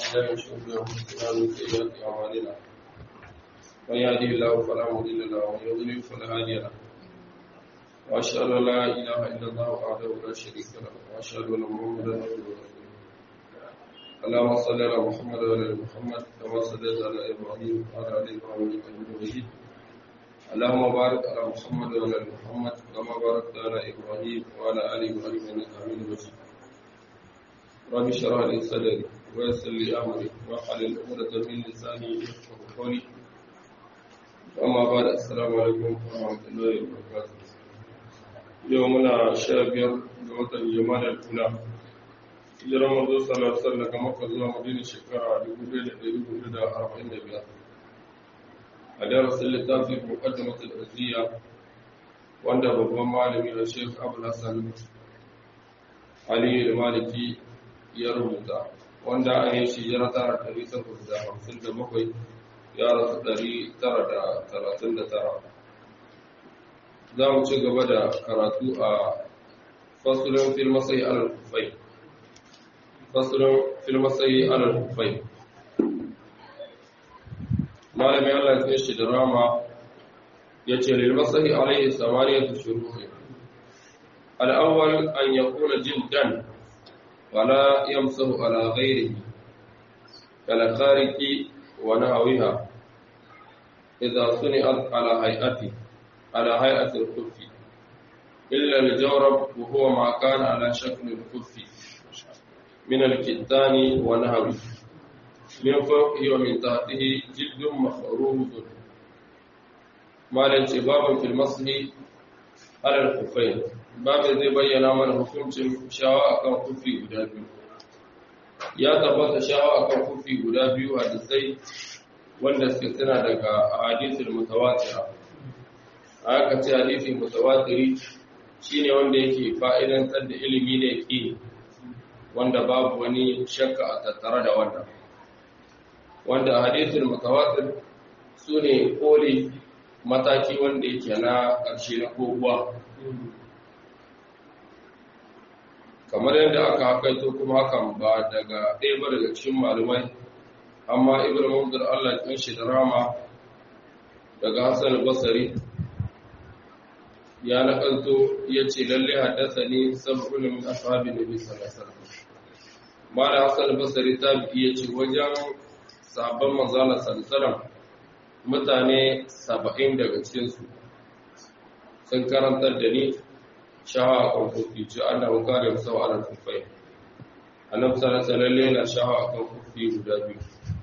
بالله من شرور انفسنا ومن سيئات اعمالنا من يهده الله فلا مضل له ومن يضلل فلا هادي له واشهد ان لا اله الا الله وحده لا شريك له واشهد ان محمدا عبده ورسوله اللهم صل على محمد وعلى ال محمد كما صليت على ابراهيم وعلى ال ابراهيم انك حميد مجيد اللهم بارك على محمد وعلى ال محمد كما باركت على ابراهيم وعلى ال ابراهيم انك حميد مجيد رب اشرح لي صدري ويسر لي امري واحلل عقدة من لساني يفقهوا قولي اما بعد السلام عليكم ورحمه الله وبركاته يومنا شابير لوطن الجمال الاولى hijiran manzo sallallahu alaihi wasallam daga Makka zuwa Madina shekara 1445 a darasin littafin muqaddimat al-azziya wanda babban malami da Sheikh Abdul Hassan Ali al-Maliki ya rubuta wanda a yi shi jira tara ɗari takwas da hamsin da bakwai ya rasu ɗari tara da talatin da tara za mu ci gaba da karatu a fasulun fil masai alal kufai fasulun fil masai alal kufai malamin Allah ya shi da rama ya ce lil masai alaihi samaniyatu shuruhi al-awwal an yakuna jildan ولا يمسه على غيره كالخارق ونحوها إذا صنعت على هيئته على هيئة الكف إلا الجورب وهو ما كان على شكل الكف من الكتان ونحوه من فوقه ومن تحته جلد مخروط ما الانتباب في المسح على الكفين babu zai bayyana mana hukuncin shawa akan kufi guda biyu ya tabbata shawa akan kufi guda biyu hadisai wanda suke suna daga hadisul mutawatira aka ce hadisi mutawatiri shine wanda yake fa'idantar da ilimi ne ke wanda babu wani shakka a tattare da wannan wanda hadisul mutawatir su ne koli mataki wanda yake na ƙarshe na koguwa kamar yadda aka hakaito kuma hakan ba daga ɗaya ba daga cikin malumai amma ibn munzir Allah ya shi da rama daga Hassan Basri ya nakalto yace lalle haddathani sab'un min ashabin nabi sallallahu alaihi wasallam mala Hassan Basri tabi yace wajen sabon manzala sallallahu mutane 70 daga cikin su sun karantar da ni shawa a kan kufi ce an da hukari sau ala kufai annabi sallallahu alaihi na shawa a kan kufi guda biyu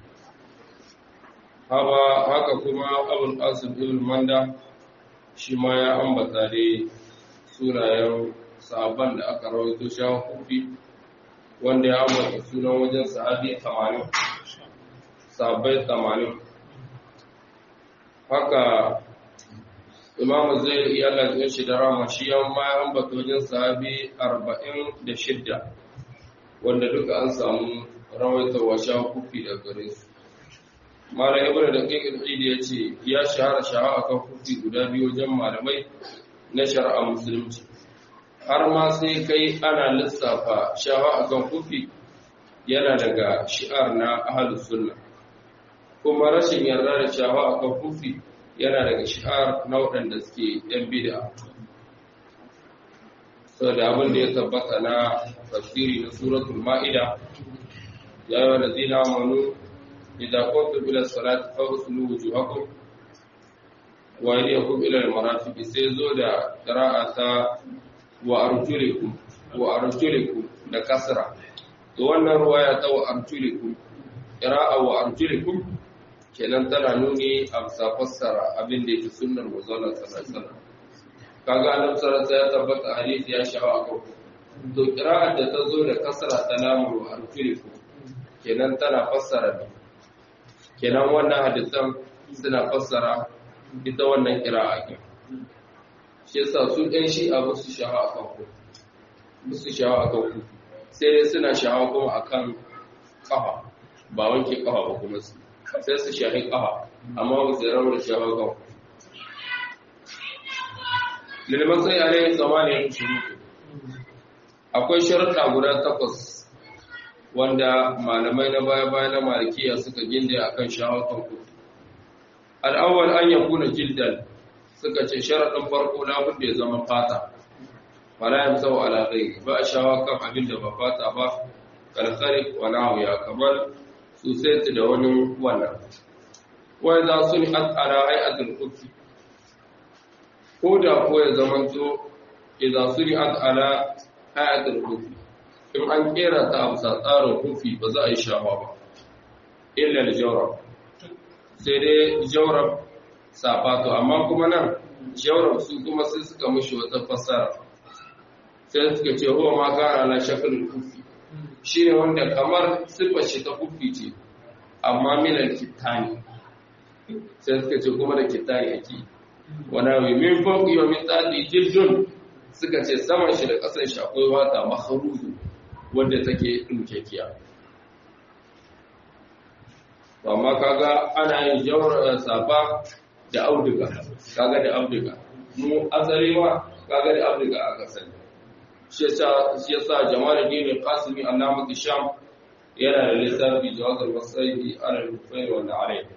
haba haka kuma abul qasim ibn manda shi ma ya ambata dai sunayen sahabban da aka rawaito shawa kufi wanda ya ambata sunan wajen sahabi 80 sahabbai 80 haka imamu zai iya lafiyar shi da rama shi yan ma an bata wajen sahabi arba'in da shidda wanda duka an samu rawaitarwa sha kufi da gare su mara ibn da kai ilhidi ya ce ya shahara shaha akan kufi guda biyu wajen malamai na shari'a musulunci har ma sai kai ana lissafa shaha akan kufi yana daga shi'ar na ahlus sunna kuma rashin yarda da shaha akan kufi yana daga shi'ar na waɗanda suke ‘yan bida. Sau da abin da ya tabbata na tafsiri na suratul ma'ida, ya yi wa zina manu, idan kwanta bilar salati fagusulu wuju hakun, wa yi ya kuma ilar marafiki sai zo da ƙira'a ta wa arjulikum wa arjulikum da kasra. Da wannan ruwaya ta wa arjulikum, ƙira'a wa arjulikum kenan tana nuni a bisa fassara abin da yake sunnar manzon sallallahu kaga annabi sallallahu ya tabbata hadisi ya shawa a kan to qira'at da ta zo da kasra ta lamu wa arjulikum kenan tana fassara ne kenan wannan hadisan suna fassara ita wannan qira'a ke shi yasa su ɗan shi a musu shawa a kan ku musu shawa a kan ku sai dai suna shawa kuma akan kafa ba wanke kafa ba kuma su sai su shahi ƙafa amma ba su rawar shawar gan lilman sai a rai tsamani ya shuru akwai sharaɗa guda takwas wanda malamai na baya-baya na malikiya suka ginde akan shawatan kufi al'awwal an yakuna jildan suka ce sharaɗin farko labud da ya zama fata fara yin sau ala ghairi ba a shawa kan abin da ba fata ba kalkari wa nawiya kamar su sai da wani wannan wai za su ni ala hay'atul kufi ko da ko ya zama to idan su ni ala hay'atul kufi in an kera ta a bisa tsarin kufi ba za a yi shawa ba illa jawrab sai dai jawrab safato amma kuma nan jawrab su kuma sai suka mushi wata fassara sai suka ce huwa ma gara na shakalin kufi shi ne wanda kamar siffar shi ta kufi ce amma milan kitani sai suka ce kuma da kitani ake wana mai min fauki wa min tsadi jildun suka ce saman shi da ƙasar shi akwai wata maharuzu wanda take ɗinkekiya amma kaga ana yin jawar safa da auduga kaga da auduga mu asarewa kaga da auduga aka sani shi yasa jamaluddin qasimi allamatu sham yana da lissafi jawazul wasaidi ala al-kufayr wal alayh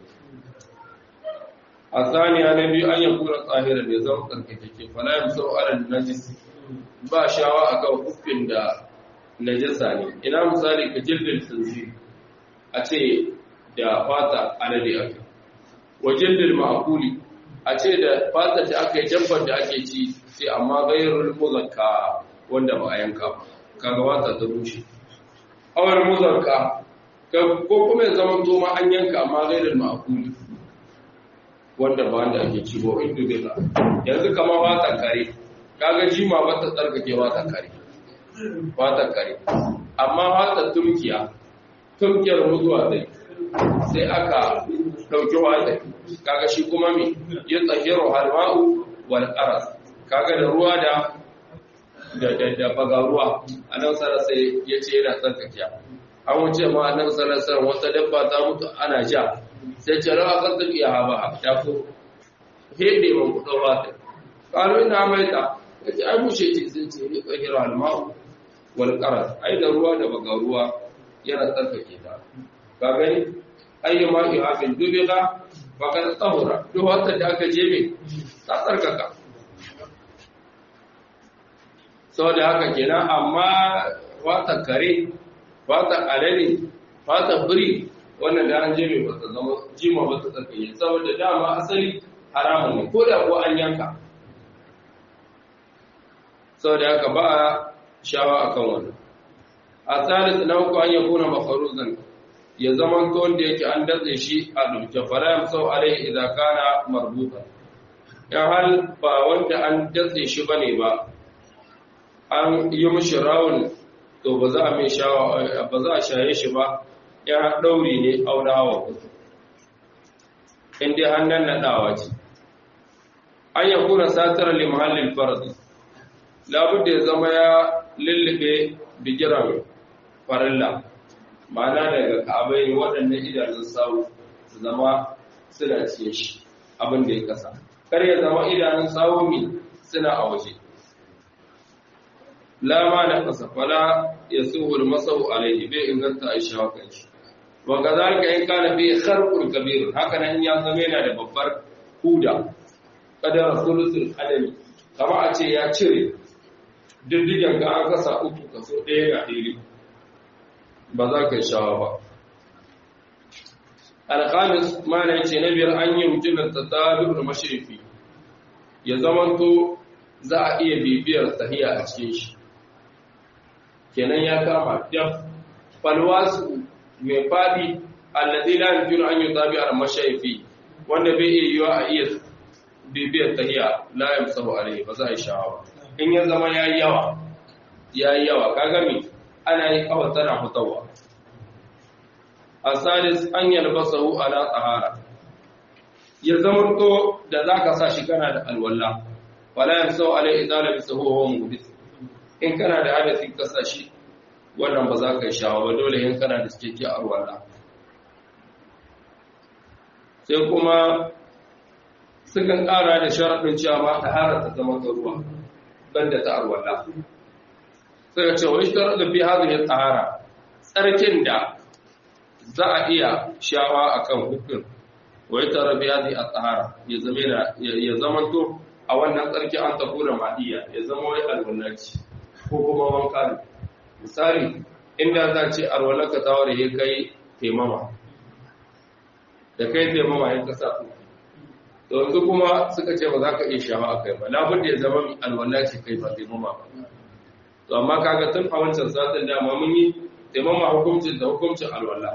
الثاني النبي أن يكون طاهرا يزوم تركتك فلا يمسو على النجس ba shawa akan kufin da najasa ne ina misali ka jildin tsinzi a ce da fata alade aka wa jildin ma'akuli a ce da fata da aka yi dabbar da ake ci sai amma gairul muzakka wanda ba a yanka ba kaga wata ta bushe awar muzakka ko kuma ya zama to ma an yanka amma gairul ma'akuli wanda ba wanda ake ci ba inda bai yanzu kamar wata kare kaga jima ba ta tsarkake wata kare wata kare amma wata tumkiya tumkiyar mutuwa dai sai aka dauki wata kaga shi kuma me ya tsahiru halma'u wal qaras kaga da ruwa da da da, da baga ruwa annabi sallallahu sai yace yana tsarkakiya an wuce ma annabi sallallahu alaihi wata dabba ta mutu ana ja sai ce rawa kan tafiya ba ta ko hede mun kudo wata kalo ina maita yace ai bushe ce sun ce ni tsahiru halma'u wal qaras ai da ruwa da baga ruwa yana tsarkake ta ka gani ayyuma ihabin dubiga faqad tahura duk wata da aka je me ta tsarkaka saboda haka kenan amma wata kare wata alale wata biri wannan da an je me ba ta zama jima ba ta tsarkake saboda dama asali haramun ne ko da ko an yanka saboda haka ba a shawa akan wannan a tsarin na uku an yakuna mafaruzan ya zaman to wanda yake an datse shi a dubke fara yamsau alai idan kana marbuta ya hal ba wanda an datse shi bane ba an yi mishi rawun to ba za a mai shawa ba za a shaye shi ba ya dauri ne aurawa in dai hannun nadawa ce an ya kuna satar limahallin farzi labudda ya zama ya lullube bigiran farilla ma'ana daga ka'abai waɗannan idanun sawu su zama suna ciye shi abin da ya kasa kar ya zama idanun sawu mi suna a waje lama da kasa fala ya suhul masau alaihi bai inganta a shawa kan shi wa kazalika in kana bi kharqul kabir haka nan ya zama yana da babbar huda kadar sulusul adami kama a ce ya cire diddigen ga an kasa uku kaso ɗaya ga ɗiri ba za ka yi shawa ba alƙamis mana ce na biyar an yi mutumin tattalin mashirifi ya zamanto za a iya bibiyar sahiya a cikin shi kenan ya kama daf falwasu mai faɗi allazi la yumkinu an yutabi al mashayfi wanda bai iya yiwa a iya bibiyar tahiya la yamsahu alayhi ba za a yi shawa in ya zama yayi yawa yayi yawa kaga me ana yi kawai tana fitowa asalis an yalbasahu ala tsahara ya zama to da zaka sa shi kana da alwala wala yamsahu alayhi idza labisahu wa huwa muhdith in kana da hadasi ka sa shi wannan ba za ka yi shawa ba dole in kana da cikakke alwala sai kuma sukan ƙara da sharaɗin cewa ma tahara ta zama ta ruwa banda ta alwala suka ce wani sharaɗin fi hadhihi tahara tsarkin da za a iya shawa akan hukun wai tara biya zai a tsara ya zama to a wannan tsarki an tafi da ma'iya ya zama wai alwallaci ko kuma wanka ne misali inda za ce alwallarka ta ware ya kai taimama da kai taimama ya kasa ku da wanzu kuma suka ce ba za ka iya shawa a kai ba labin da ya zama alwallaci kai ba taimama ba to amma kaga tun a wancan satin dama mun yi taimama hukuncin da hukuncin alwallah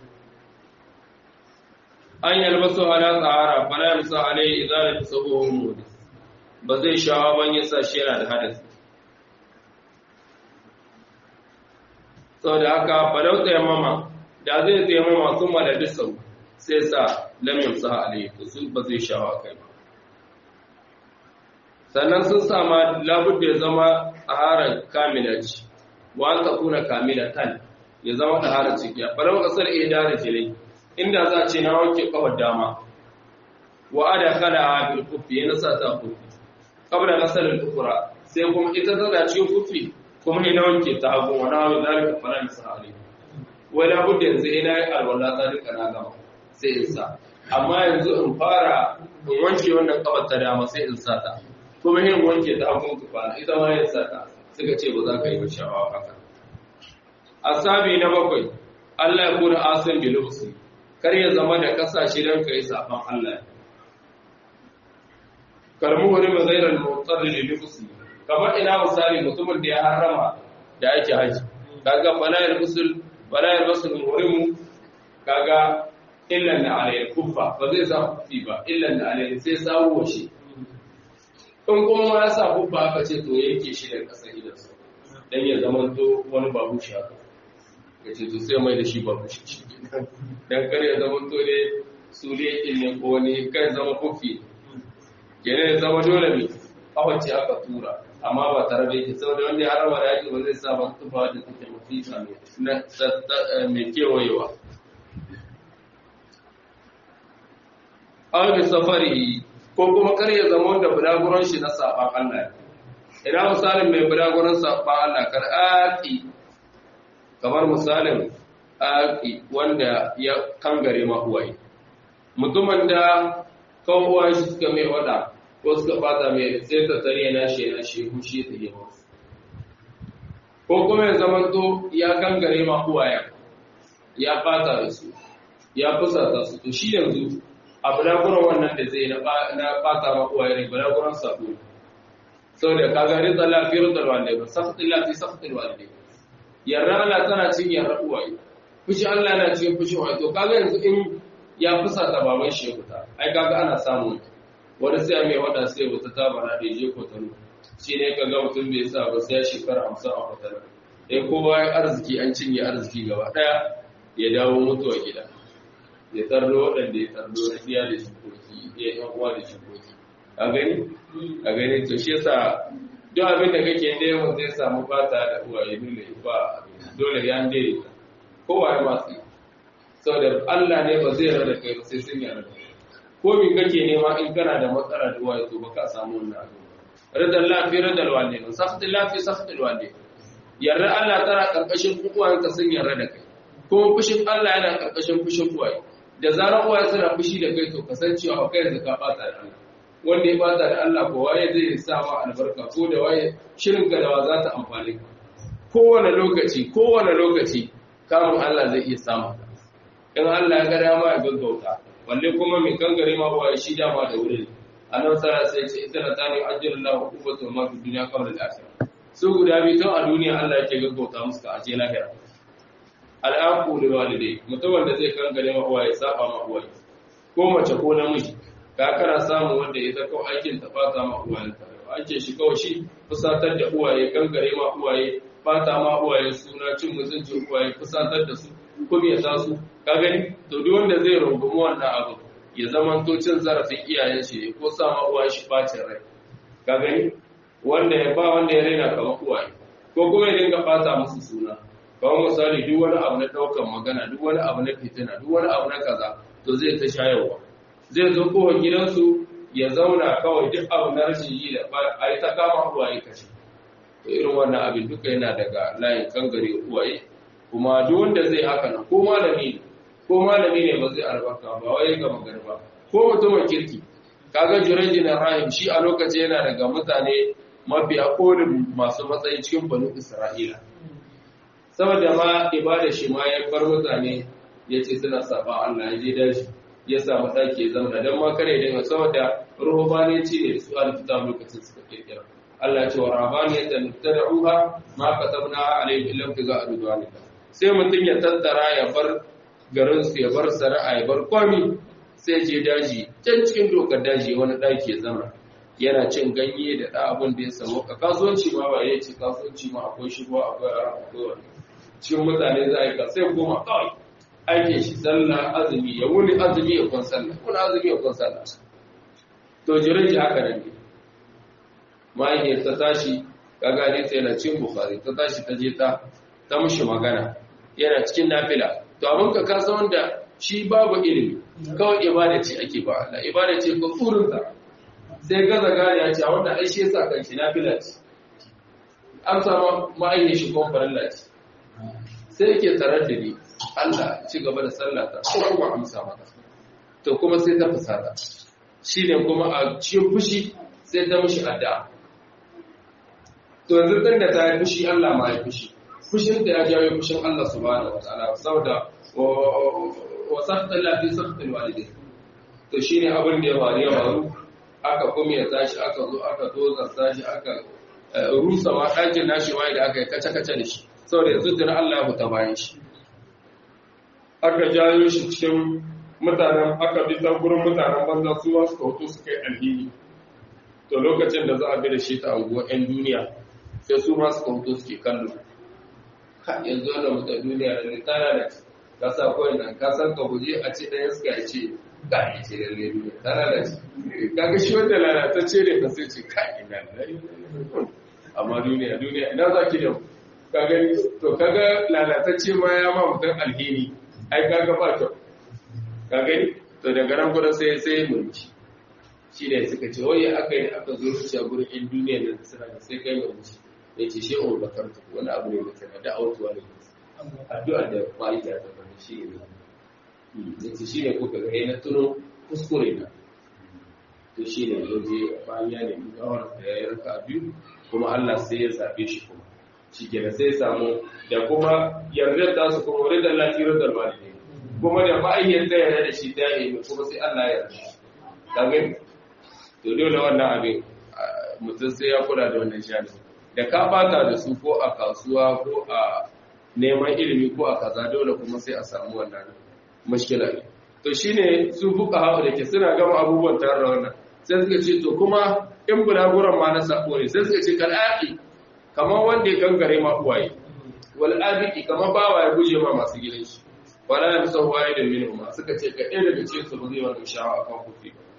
an yalbasu ala tsara fala yamsa alai idza la tasawu mudi ba zai shawa ban yasa shi yana da hadasi saboda haka falau tayammama da zai tayammama kuma da bisau sai sa lam yamsa alai to su ba zai shawa kai ba sannan sun sama labudda ya zama taharar kamila ce wa an takuna kamila tan ya zama taharar ciki a falau kasar idara jilai inda za a ce na wanke kawar dama wa ada kala a bil kufi yana sa ta kufi kabla nasalin ukura sai kuma ita tana cikin kufi kuma ina wanke ta hagu wa na wani zalika fara misa ali wai na budda yanzu ina yi alwala ta duka na gama sai in sa amma yanzu in fara in wanke wannan kawar ta dama sai in sa ta kuma yin wanke ta hagu kufana ita ma yin sa ta suka ce ba za ka yi ba sha'awa haka asabi na bakwai Allah ya kuna asin bilusi kar ya zama da kasashe don ka yi safan Allah kalmu wani mazairar motsar da lifusi kamar ina misali mutumin da ya harama da ake haji kaga balayar musul balayar musul muhrimu kaga illan da alayhi kuffa ba zai sa kufi ba illan da alayhi sai sawo shi in kuma ya sa kuffa aka ce to yanke shi da kasar idansa dan ya zama to wani babu shi haka ya ce to sai mai da shi babu shi dan kar ya zama to ne sule ne ko wani kai zama kufi kene ya zama dole ne kawace aka tura amma ba tare da yake saboda wanda ya harama da yake ba zai sa ba tufa da take mafisa mai kewayewa aw bi safari ko kuma kar ya zama wanda bulaguron shi na saban Allah ina misalin mai bulaguron saban Allah kar aki kamar misalin aki wanda ya kangare ma uwaye mutumin da kawo shi suka mai wada ko suka fata mai sai ta tare na shi na shi hushi ta yi masu ko kuma ya zama to ya kangare ma uwaye ya fata da su ya fusata su to shi yanzu a bulaguran wannan da zai na fata ma uwaye ne bulaguran sabo sau da ka gari da lafiyar da wanda ba safatin lafi safatin wanda yarra Allah tana cin yarra uwaye fushi Allah na cikin fushi uwaye to kaga yanzu in ya fusata baban shi ya fita ai kaga ana samun wani sai mai wada sai wata ta bana da je ko tano shi ne kaga mutum bai sa ba sai shekara 50 a kwatana eh kowa ya arziki an cinye arziki gaba daya ya dawo mutuwa gida ya tarlo waɗanda ya tarlo na iya da shikoki ya yan uwa da shikoki a gani a gani to shi yasa duk abin da kake neman zai samu fata da uwaye dole ba dole ya daidaita kowa ya masu saboda Allah ne ba zai rada kai ba sai sun yarda ko min kake nema in kana da matsala da uwaye to baka samu wannan abu radar lafi radar walidain safat lafi safat walidain yarda Allah tana karkashin uwayenka sun yarda da kai kuma fushin Allah yana karkashin fushin uwaye da zarar uwaye suna fushi da kai to kasancewa kai yanzu ka bata da Allah wanda ya bata da Allah ko waye zai sa ma albarka ko da waye shirin ka da wa za ta amfani ka kowane lokaci kowane lokaci kamun Allah zai iya samu in Allah ya ga dama ya gaggauta balle kuma mai kangare ma ba shi dama da wurin annabi sallallahu alaihi wasallam ita na tani ajrullahu kubatu ma fi dunya qabla al-akhirah su guda biyu tun a duniya Allah yake gaggauta musu ka aje lahira al'aqu lil walidai mutum da zai kangare ma uwaye saba ma uwaye ko mace ko namiji ka kana samu wanda ita kawai aikin ta fata ma uwaye ake shi kawai shi fusatar da uwaye kangare ma uwaye fata ma uwaye suna cin mutuncin uwaye fusatar da su kuma ya su ka gani to duk wanda zai rungumi wannan abu ya zama to cin zarafin iyayen shi ko sa ma uwaye shi bacin rai ka gani wanda ya ba wanda ya raina kamar uwaye ko kuma ya dinga fata musu suna kamar misali duk wani abu na daukan magana duk wani abu na fitina duk wani abu na kaza to zai ta shayarwa zai zo kowa gidansu ya zauna kawai duk abu na rashin yi da a yi ta kama uwaye kashe to irin wannan abin duka yana daga layin kangare uwaye kuma duk wanda zai haka nan ko malami ne ko malami ne ba zai albarka ba wai ga magarba ko mutumin kirki kaga jurayji na rahim shi a lokaci yana daga mutane mafiya kolin masu matsayi cikin banu isra'ila saboda ma ibada shi ma ya bar mutane ya ce suna saba Allah ya je dashi ya samu ɗaki ya zama don ma kare dinga saboda ruhubaniyanci ne da su alkitab lokacin suka kirkira Allah ya ce wa rabaniyatan tad'uha ma katabna alayhi illa tiga ridwanika sai mutum ya tattara ya bar garin su ya bar sana'a ya bar kwami sai je daji can cikin dokar daji wani ɗaki ya zama yana cin ganye da ɗa abin da ya samu ka kasuwanci ma ba ya ce kasuwanci ma akwai shigo akwai ara akwai wani cikin mutane za a yi ka sai koma kawai aikin shi sallah azumi ya wuni azumi ya kwan sallah wuni azumi ya kwan sallah to jirin shi haka nan ne mahaifiyar ta tashi kaga ne sai na cin bukhari ta tashi ta je ta ta mushi magana yana cikin nafila to abin ka kasa wanda shi babu ilimi kawai ibada ce ake ba Allah ibada ce ko tsurinta sai gaza gane ya ce a wannan ai shi yasa kan shi nafila ce an samu ma'ayyar shi ko farilla ce sai yake tsarar da ni Allah ci gaba da sallata ko kuma amsa mata to kuma sai ta fusata shi ne kuma a cikin fushi sai ta mishi addu'a to yanzu tun da ta yi fushi Allah ma ya fushi fushin da ya jawo fushin Allah subhanahu wataala saboda wa saqta la fi saqtil walidin to shine abin da ya faru ya faru aka kuma ya tashi aka zo aka tozarta shi aka rusa ma ɗakin nashi ma da aka yi kace-kace da shi saboda yanzu tun Allah ya fita bayan shi aka jayo shi cikin mutanen aka bi ta gurin mutanen banza su wasu kautu su kai alhini to lokacin da za a bi da shi ta anguwa 'yan duniya sai su ma su kautu suke kallo ka yanzu wannan mutan duniya da ne tana da ka sa kawai nan ka san ka guje a ce ɗaya suka ce ga ya ce lalle duniya tana da shi kaga shi wanda lalatacce ne ka sai ce ka ina da amma duniya duniya ina za ki da ka gani to kaga lalatacce ma ya ma mutum alheri ai kaga ba kyau ka gani to daga nan gurin sai sai mulki shi ne suka ce wai aka yi aka zo zuciya gurin in duniya da suna da sai kai mulki ya ce shi on bakar ta wani abu ne da sana da autuwa ne addu'a da ma'aikata ta bane shi ne ya ce shi ne kuka ga na tuno kuskure na to shi ne ya je bayan ya nemi gawar da ya yi raka biyu kuma Allah sai ya zabe shi kuma shi kenan sai ya samu da kuma yardar ta su kuma wadda lafiyar da malami kuma da ma'ayyar ta yarda da shi ta yi kuma sai Allah ya yarda kagin to dole wannan abin mutum sai ya kula da wannan shani da ka bata da su ko a kasuwa ko a neman ilimi ko a kaza dole kuma sai a samu wannan mashkila ne to shine su fuka hawa da ke suna gama abubuwan tare da wannan sai suka ce to kuma in bulaguran ma na sako ne sai suka ce kal'aqi kamar wanda ya gangare ma uwaye wal abiki kamar bawa ya guje ma masu gidan shi wala yamsahu wahidun minhum suka ce ka ɗaya daga cikin su ba zai wani shawa akan kufi ba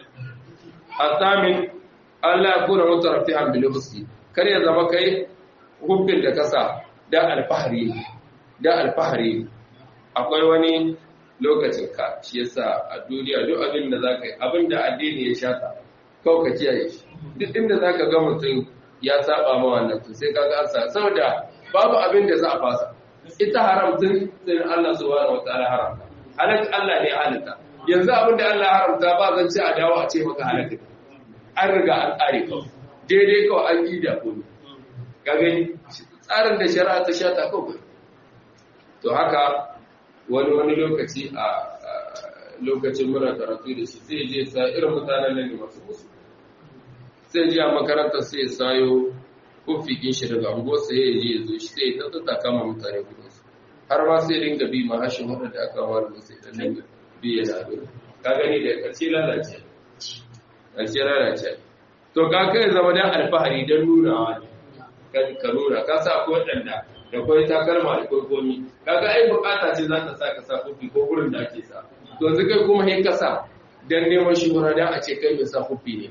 الثامن Allah ya kuna mutarafihan bil husni kar ya zama kai hubbin da kasa da alfahari da alfahari akwai wani lokacin ka shi yasa a duniya duk abin da zaka yi abin da addini ya shata kawai ka kiyaye shi duk inda zaka ga mutum ya saba ma wannan to sai kaga an sa saboda babu abin da za a fasa ita haram tun tun Allah subhanahu wataala haramta halak Allah ne halitta yanzu abin da Allah haramta ba zan ce a dawo a ce maka halaka an riga an tsare kawai daidai kawai an yi da kuma ga gani tsarin da shari'a ta sha ta kawai to haka wani wani lokaci a lokacin muna karatu da shi sai je sa irin mutanen nan ne masu musu sai je a makarantar sai ya sayo kufikin shi daga unguwar sai ya je ya zo shi sai ya tattata kama mutane kudinsu har ma sai dinga bi ma hashin waɗanda aka wani sai dan dinga biye da abin ka gani da ƙarshe lalace ƙarshe lalace to ka kai zama dan alfahari don nunawa ne ka nuna ka sa akwai waɗanda da kwai takalma da kwai komi kaga ai bukata ce za ta sa ka sa kufi ko gurin da ake sa to yanzu kai kuma hin ka sa dan neman shuhura dan a ce kai mai sa kufi ne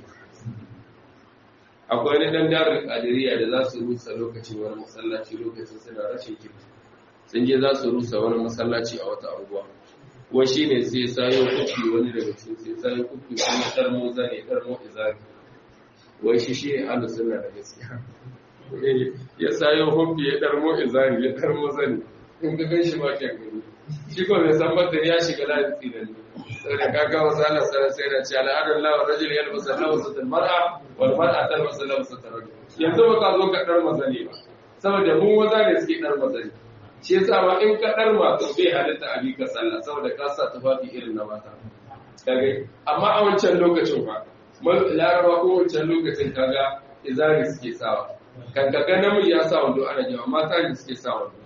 akwai wani dan darin kadiriya da za su rusa lokacin wani masallaci lokacin suna rashin kirki sun je za su rusa wani masallaci a wata anguwa wai shi ne sai sayo kufi wani daga cikin sai sayo kufi kuma tarmo zane tarmo izari wai shi shi ne ahlus sunna da gaskiya ya sayo kufi ya tarmo izari ya tarmo zane in ka gan shi ba ke gani shi ko bai san ba ya shiga layin tsinani saboda kaga wasu ana sanar sai da ce al'adar lawa rajul ya albasa labasa ta mar'a wal mar'a ta albasa labasa ta rajul yanzu ba ka zo ka dar mazane ba saboda mu maza ne suke dar mazane shi yasa ma in ka dar ma to bai halitta a ka sallah saboda ka sa tufafi irin na mata kaga amma a wancan lokacin fa laraba ko wancan lokacin kaga izari suke sawa kan kaga namiji ya sa wando ana jawa mata ne suke sa wando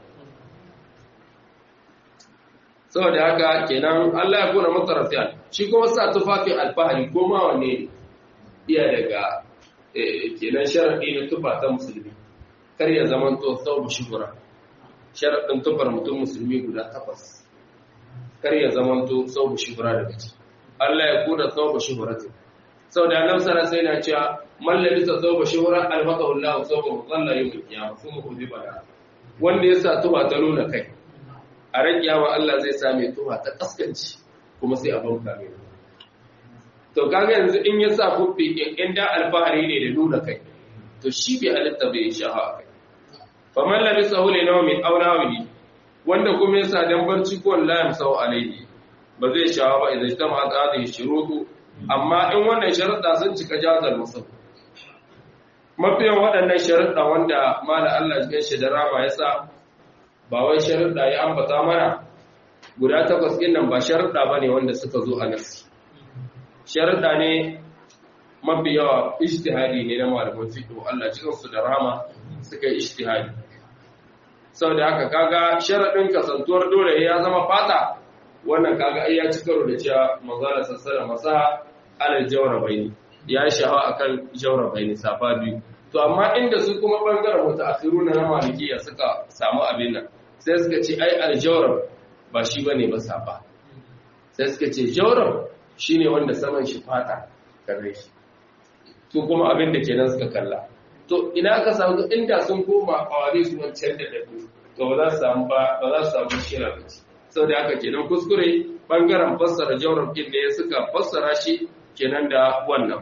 saboda haka kenan Allah ya kuna mutarafiyan shi kuma sa tufafin alfahari ko ma wanne iya daga kenan sharadi na tufa ta musulmi kar ya zama to sau shuhura sharadin tufar mutum musulmi guda takwas kar ya zama to sau shuhura daga ci Allah ya kuna sau shuhuratin saboda annabi sallallahu alaihi wasallam cewa man labisa thawba shuhra albaqahu Allah thawba mudalla yawm al-qiyamah kuma hudiba da wanda ya sa tuba ta nuna kai a ran kiyama Allah zai sa mai tuba ta kaskanci kuma sai a banka mai to kaga yanzu in ya sa kubbi in da alfahari ne da nuna kai to shi bai halitta bai shaha kai fa man labisa hu li nawmin aw nawmi wanda kuma ya sa dan barci ko la yamsau alaihi ba zai shawa ba idan ta ma hadhihi shurutu amma in wannan sharuɗa sun cika jazar musul mafiyan waɗannan sharuɗa wanda mala Allah cikin shi da rama ya sa ba wai sharuɗa ya ambata mana guda takwas ɗin nan ba sharuɗa ba ne wanda suka zo a nasi sharuɗa ne mafi yawa ishtihadi ne na malaman fiƙo Allah cikin su da rama suka yi ishtihadi sau da haka kaga sharaɗin kasantuwar dole ya zama fata wannan kaga ai ya ci karo da cewa manzala sassara masa alal jawrabaini ya shahawa akan jawrabaini safa biyu to amma inda su kuma bangaren mutaakhiruna na malikiya suka samu abin nan sai suka ce ai aljawrab ba shi bane ba safa sai suka ce jawrab shine wanda saman shi fata kare shi to kuma abin da kenan suka kalla to ina aka samu inda sun koma kawari su wancan da dadu to ba za su samu ba ba za su samu shira ba sau da aka kenan kuskure bangaren fassara jawrab din ne suka fassara shi kenan da wannan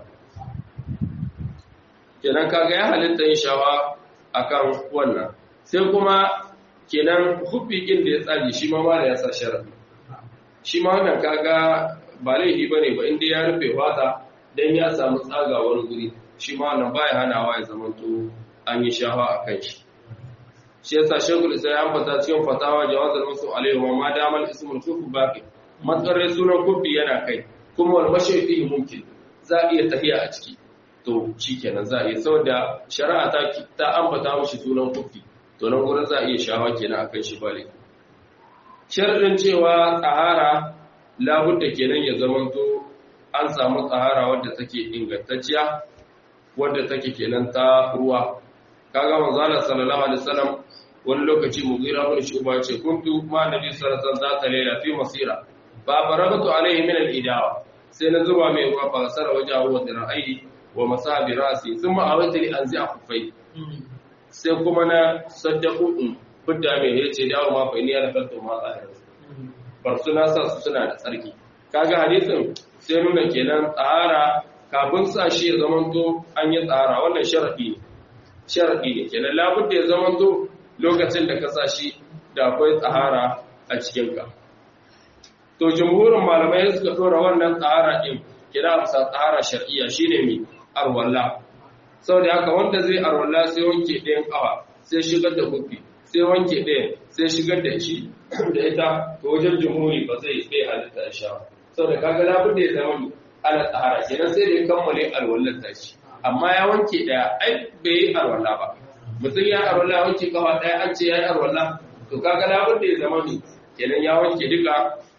kenan kaga ya halitta yin shawa akan wannan sai kuma kenan hubbi din da ya tsage shi ma mala ya sa sharadi shi ma wannan kaga ba laifi bane ba inda ya rufe wata dan ya samu tsagawar guri shi ma wannan baya hanawa ya zama to an yi shawa akan shi shi yasa shekul isa ya ambata cikin fatawa jawazar musu alaihi wa ma damal ismul kufu baqi matsarin sunan kufi yana kai kuma wal mashayfi mumkin za iya tafiya a ciki to shikenan za iya saboda shari'a ta ta ambata mushi sunan kufi to nan gurin za iya shawa kenan akan shi bale sharadin cewa tsahara labudda kenan ya zamanto an samu tsahara wadda take ingantacciya wadda take kenan ta ruwa kaga manzo Allah sallallahu alaihi wasallam wani lokaci mugira bin shuba ce kuntu ma nabi sallallahu alaihi wasallam zata laila fi masira fa barabtu alaihi min al-idawa sai na zuba mai ruwa fa sara wajahu wa dira'ai wa masabi rasi thumma awaitu li anzi akufai sai kuma na saddaku in fidda mai yace dawo ma fa ni ya rakaltu ma tsahira bar suna sa su suna da tsarki kaga hadisin sai nuna kenan tsara kafin sa shi ya zamanto an yi tsara wannan sharadi ne sharadi ne kenan labudda ya zamanto lokacin da ka sa shi da akwai tsahara a cikinka. To, jumhurin malamai suka ɗora wannan tsahara ɗin kira bisa tsahara shar'iyya shi ne mai arwalla. Sau da haka wanda zai arwalla sai wanke ɗayan ƙawa, sai shigar da kufi, sai wanke ɗayan, sai shigar da shi da ita, to wajen jumhuri ba zai bai halitta ya sha. Sau da kaga labun da ya zama ni ana tsahara, kenan sai da ya kammale alwallar tashi. Amma ya wanke ɗaya, ai bai yi alwalla ba. mutum ya arwala wanke kafa ɗaya an ce ya yi arwala to kaga labun da ya zama ne kenan ya wanke duka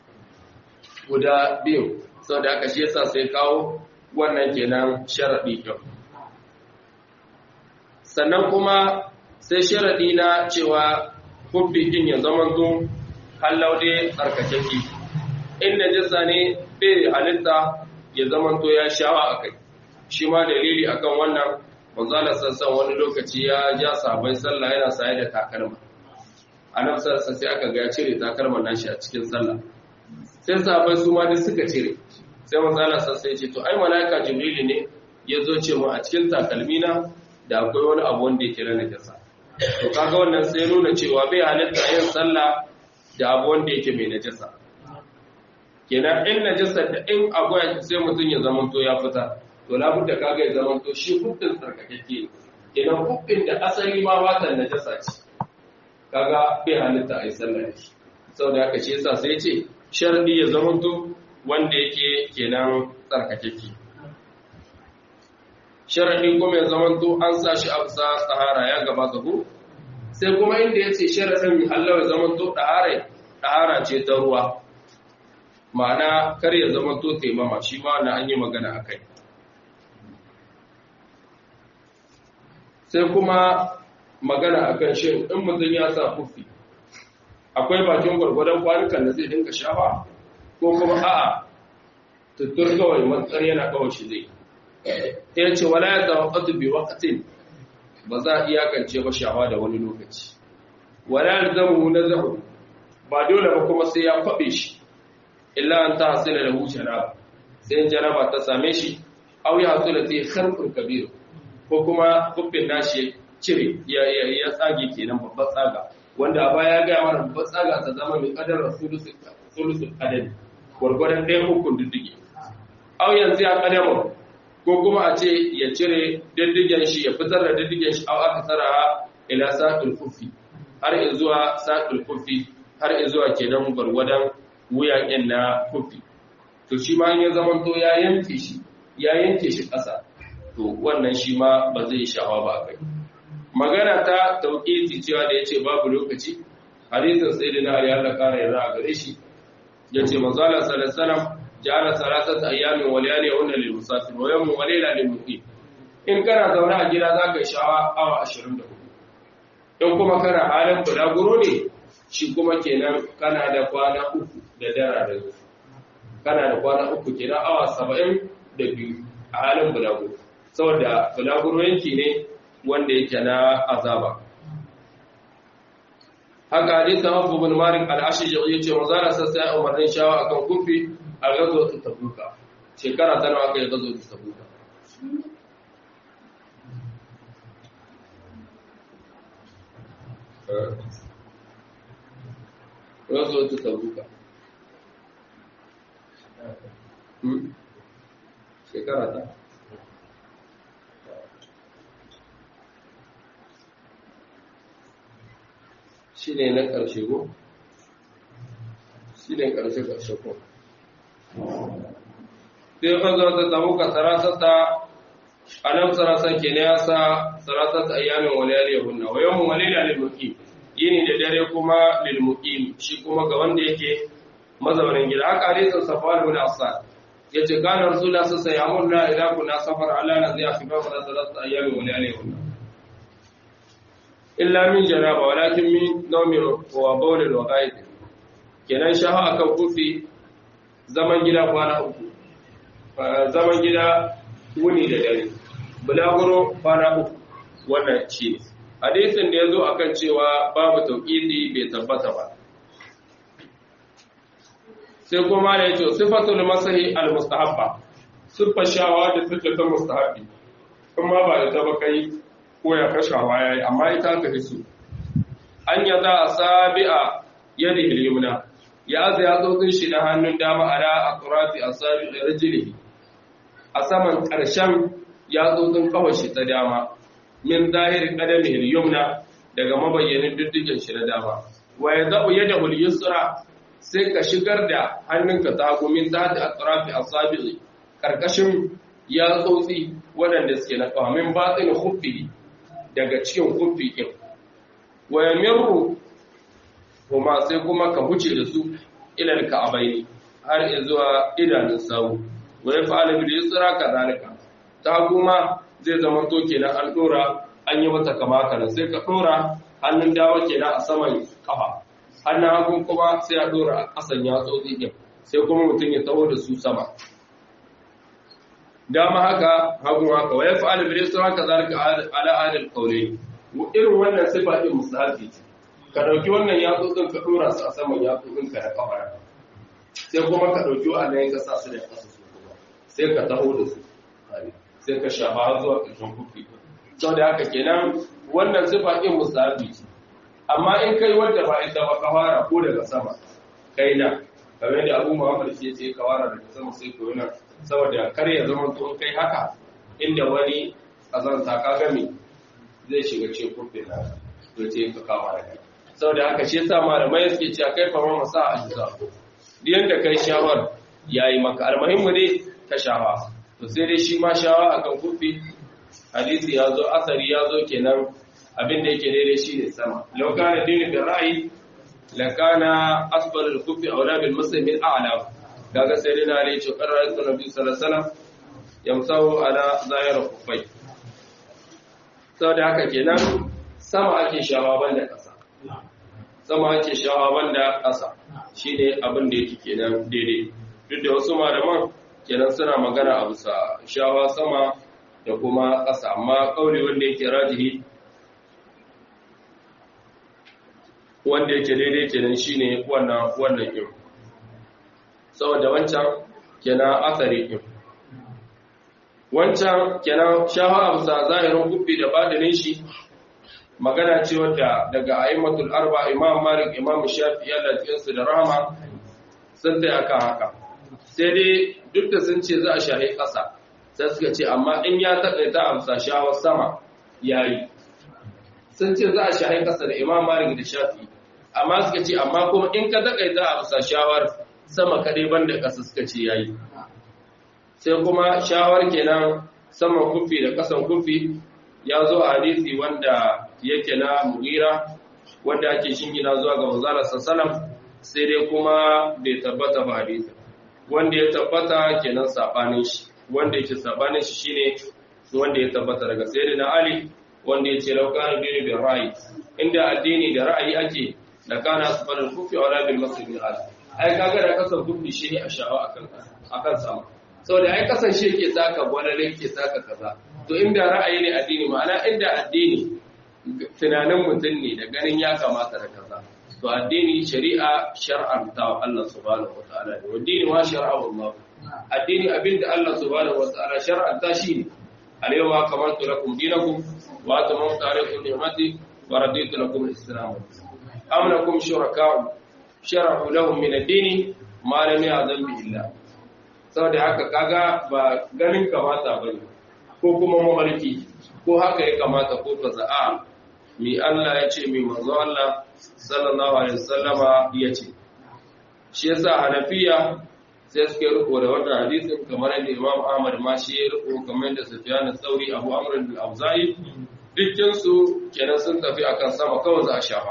guda biyu sau da aka shi yasa sai kawo wannan kenan sharaɗi ɗin sannan kuma sai sharaɗi na cewa kubbi ɗin ya zama zo hallaude tsarkakeki inda jisa ne bai halitta ya zama to ya shawa a kai shi ma dalili akan wannan manzala sassan wani lokaci ya ja sahabbai sallah yana saye da takalma annabi sassan sai aka ga ya cire takalman nashi a cikin sallah sai sahabbai su ma duk suka cire sai manzala sassan ya ce to ai malaika jibrilu ne ya zo ce mu a cikin takalmina da akwai wani abu wanda yake na najasa to kaga wannan sai nuna cewa bai halitta yin sallah da abu wanda yake mai najasa kenan in najasa da in akwai sai mutum ya zamanto ya fita to labudda kaga ya zamanto shi hukun tsarkakeke kenan hukun da asali ma watan najasa ce kaga bai halitta a yi sallah da shi saboda haka shi yasa sai ce sharadi ya zamanto wanda yake kenan tsarkakeke sharadi kuma ya zamanto an sa shi a bisa tsahara ya gabata ko sai kuma inda ya ce sharadin Allah ya zamanto ɗahara ɗahara ce ta ruwa ma'ana kar ya zamanto taimama shi ma na an yi magana a kai sai kuma magana a kan shi in mutum ya sa kufi akwai bakin gwargwadon kwanukan da zai dinka shafa ko kuma a'a tuttur kawai matsar yana kawai shi zai ya ce wala ya zama ƙatu bi wakatin ba za a iyakance ba shawa da wani lokaci wala ya zama na zahu ba dole ba kuma sai ya kwaɓe shi illa an ta hasila da huce na sai jaraba ta same shi au ya hasila ta yi harkun kabiru ko kuma kuffin nashi cire ya tsage kenan babban tsaga wanda a baya gaya mana babban tsaga ta zama mai kadar sulusun adadi gwargwadon ɗaya hukun diddige au yanzu ya kadama ko kuma a ce ya cire diddigen shi ya fitar da diddigen shi au aka tsara ila sa'il kufi har zuwa sa'il kufi har zuwa kenan gwargwadon wuyaƙen na kufi to shi ma ya zama to ya yanke shi ya yanke shi ƙasa to wannan shi ma ba zai shawa ba kai magana ta tauƙiti cewa da yace babu lokaci hadisin sayyidina ali Allah kare yarda a gare shi yace manzo Allah sallallahu alaihi wasallam ja'ala salasat ayyamin wa layaliyahunna lil musafir wa yawmun wa layla lil muqim in kana zaune a gida zaka shawa awa 24 in kuma kana halin bulaguro ne shi kuma kenan kana da kwana uku da dara da zuwa kana da kwana uku kenan awa 70 da biyu a halin bulaguro saboda bulaguro yanki ne wanda yake na azaba haka hadisin Abu bin Malik al-Ashji yace manzara sassa ya umarnin shawa akan kufi a gazo ta tabuka shekara ta nawa kai gazo ta tabuka gazo ta tabuka shekara ta shi ne na ƙarshe ko? shi ne ƙarshe-ƙarshe ko? sai ka zo ta tabu ka sarasata a nan sarasa ke ne ya sa sarasata ayyamin waliyar yahunna wa yawon waliyar lilmuki yini da dare kuma lilmuki shi kuma ga wanda yake mazaunin gida haka hadisin safar bin asad ya ce kana rasulullah sallallahu alaihi wasallam ya idan kuna safar ala na zai fi ba da sarasata ayyamin waliyar yahunna illa min janaba walakin min naumin wa bawlin wa ghaib kenan shaha akan kufi zaman gida kwana uku zaman gida wuni da dare bulaguro kwana uku wannan shi ne hadisin da yazo akan cewa babu tauqidi bai tabbata ba sai kuma da yace sifatul masahi al mustahabba sifa shawa da take ta mustahabbi kuma ba da tabakai ko ya kashawa ya yi amma ita ka hisu an ya za a sabi'a yadda ilimuna ya aza ya tsotsin shi na hannun dama a da a turafi a sabi da rajili a saman ƙarshen ya tsotsin kawai shi ta dama min zahirin ƙadamin yumna daga mabayyanin diddigin shi na dama wa ya zaɓu yadda hulyusra sai ka shigar da hannunka ta hagu min zati a turafi a sabi ƙarƙashin ya tsotsi waɗanda suke na ƙawamin batsin huffi daga cikin kufi ɗin waya mirru kuma sai kuma ka huce da su ilal ka'abai har zuwa idanun sawu waya fa'ala bil yusra kadhalika ta kuma zai zama to kenan an dora an yi mata kama kana sai ka dora hannun dama kenan a saman kafa hannun hagun kuma sai a dora a kasan yatsotsi ɗin sai kuma mutum ya taho da su sama dama haka hagu haka wa yaf'alu bil yusra haka zalika ala adil qawli irin wannan sifa din musahabi ka dauki wannan yatsotsin ka dora su a saman yatsotsin ka da kafara sai kuma ka dauki wannan ka sa su da kasa su kuma sai ka taho da su sai ka shafa zuwa ƙarshen kufi sau da haka kenan wannan sifa din musahabi amma in kai wanda ba ita ba ka fara ko daga sama kai na kamar da abu muhammad shi ce ka fara daga sama sai ko yana saboda kar ya zama to kai haka inda wani azanta ka gami zai shiga ce kurfin na to ce ka kawo da kai saboda haka shi yasa malamai suke cewa kai fa ma sa a jisa diyan da kai shawar yayi maka almuhimmu ne ka shawa to sai dai shi ma shawa akan kurfi hadisi ya zo asari ya zo kenan abin da yake daidai shi ne sama lau kana dini bi ra'ayi la kana asfal al-kufi aula bil muslimin a'la kaga sai dai na ne ce qarra'at nabi sallallahu alaihi wasallam yamsahu ala zahir kufai saboda haka kenan sama ake shawa banda kasa sama ake shawa banda kasa shine abin da yake kenan daidai duk da wasu malaman kenan suna magana a bisa shawa sama da kuma ƙasa amma ƙauli wanda yake rajihi wanda yake daidai kenan shine wannan wannan ɗin saboda wancan kenan asari ɗin wancan kenan shafa a bisa zahirin gubbi da badinin shi magana ce wadda daga aimatul arba imam malik imam shafi yalla cikinsu da rahama sun tai akan haka sai dai duk da sun ce za a shahi ƙasa sai suka ce amma in ya taƙaita a bisa shawar sama ya yi sun ce za a shahi ƙasa da imam malik da shafi amma suka ce amma kuma in ka taƙaita a bisa shawar sama kaɗai ban da ƙasa suka ce ya yi sai kuma shawar kenan saman kufi da ƙasan kufi ya zo a hadisi wanda yake na mugira wanda ake shingina zuwa ga manzala sallam sai dai kuma bai tabbata ba hadisi wanda ya tabbata kenan sabanin shi wanda yake sabanin shi shine wanda ya tabbata daga sayyidina ali wanda yace law kana dini bil ra'yi inda addini da ra'ayi ake da kana asfal kufi wala bil masjid al ai kaga da kasan kufi shi ne a sha'awa akan akan sama saboda ai kasan shi yake saka gwalale yake saka kaza to inda ra'ayi ne addini ma'ana inda addini tunanin mutum ne da ganin ya kamata da kaza to addini shari'a shar'an ta Allah subhanahu wataala ne addini ma shar'a Allah addini abinda Allah subhanahu wataala shar'an ta shi ne alayhi kamantu lakum dinakum wa atamamtu alaykum ni'mati wa raditu lakum al-islam am lakum shuraka'u shar'u lahum min ad-din ma lam ya'zam bihi Allah saboda haka kaga ba ganin kamata bane ko kuma mamarki ko haka ya kamata ko kaza a mi Allah ya ce mi manzo Allah sallallahu alaihi wasallama ya ce shi yasa hanafiya sai suke riko da wannan hadisin kamar yadda Imam Ahmad ma shi ya riko kamar yadda Sufyan al-Thawri Abu Amr al-Auza'i dukkan su kenan sun tafi akan sama kawai za a shafa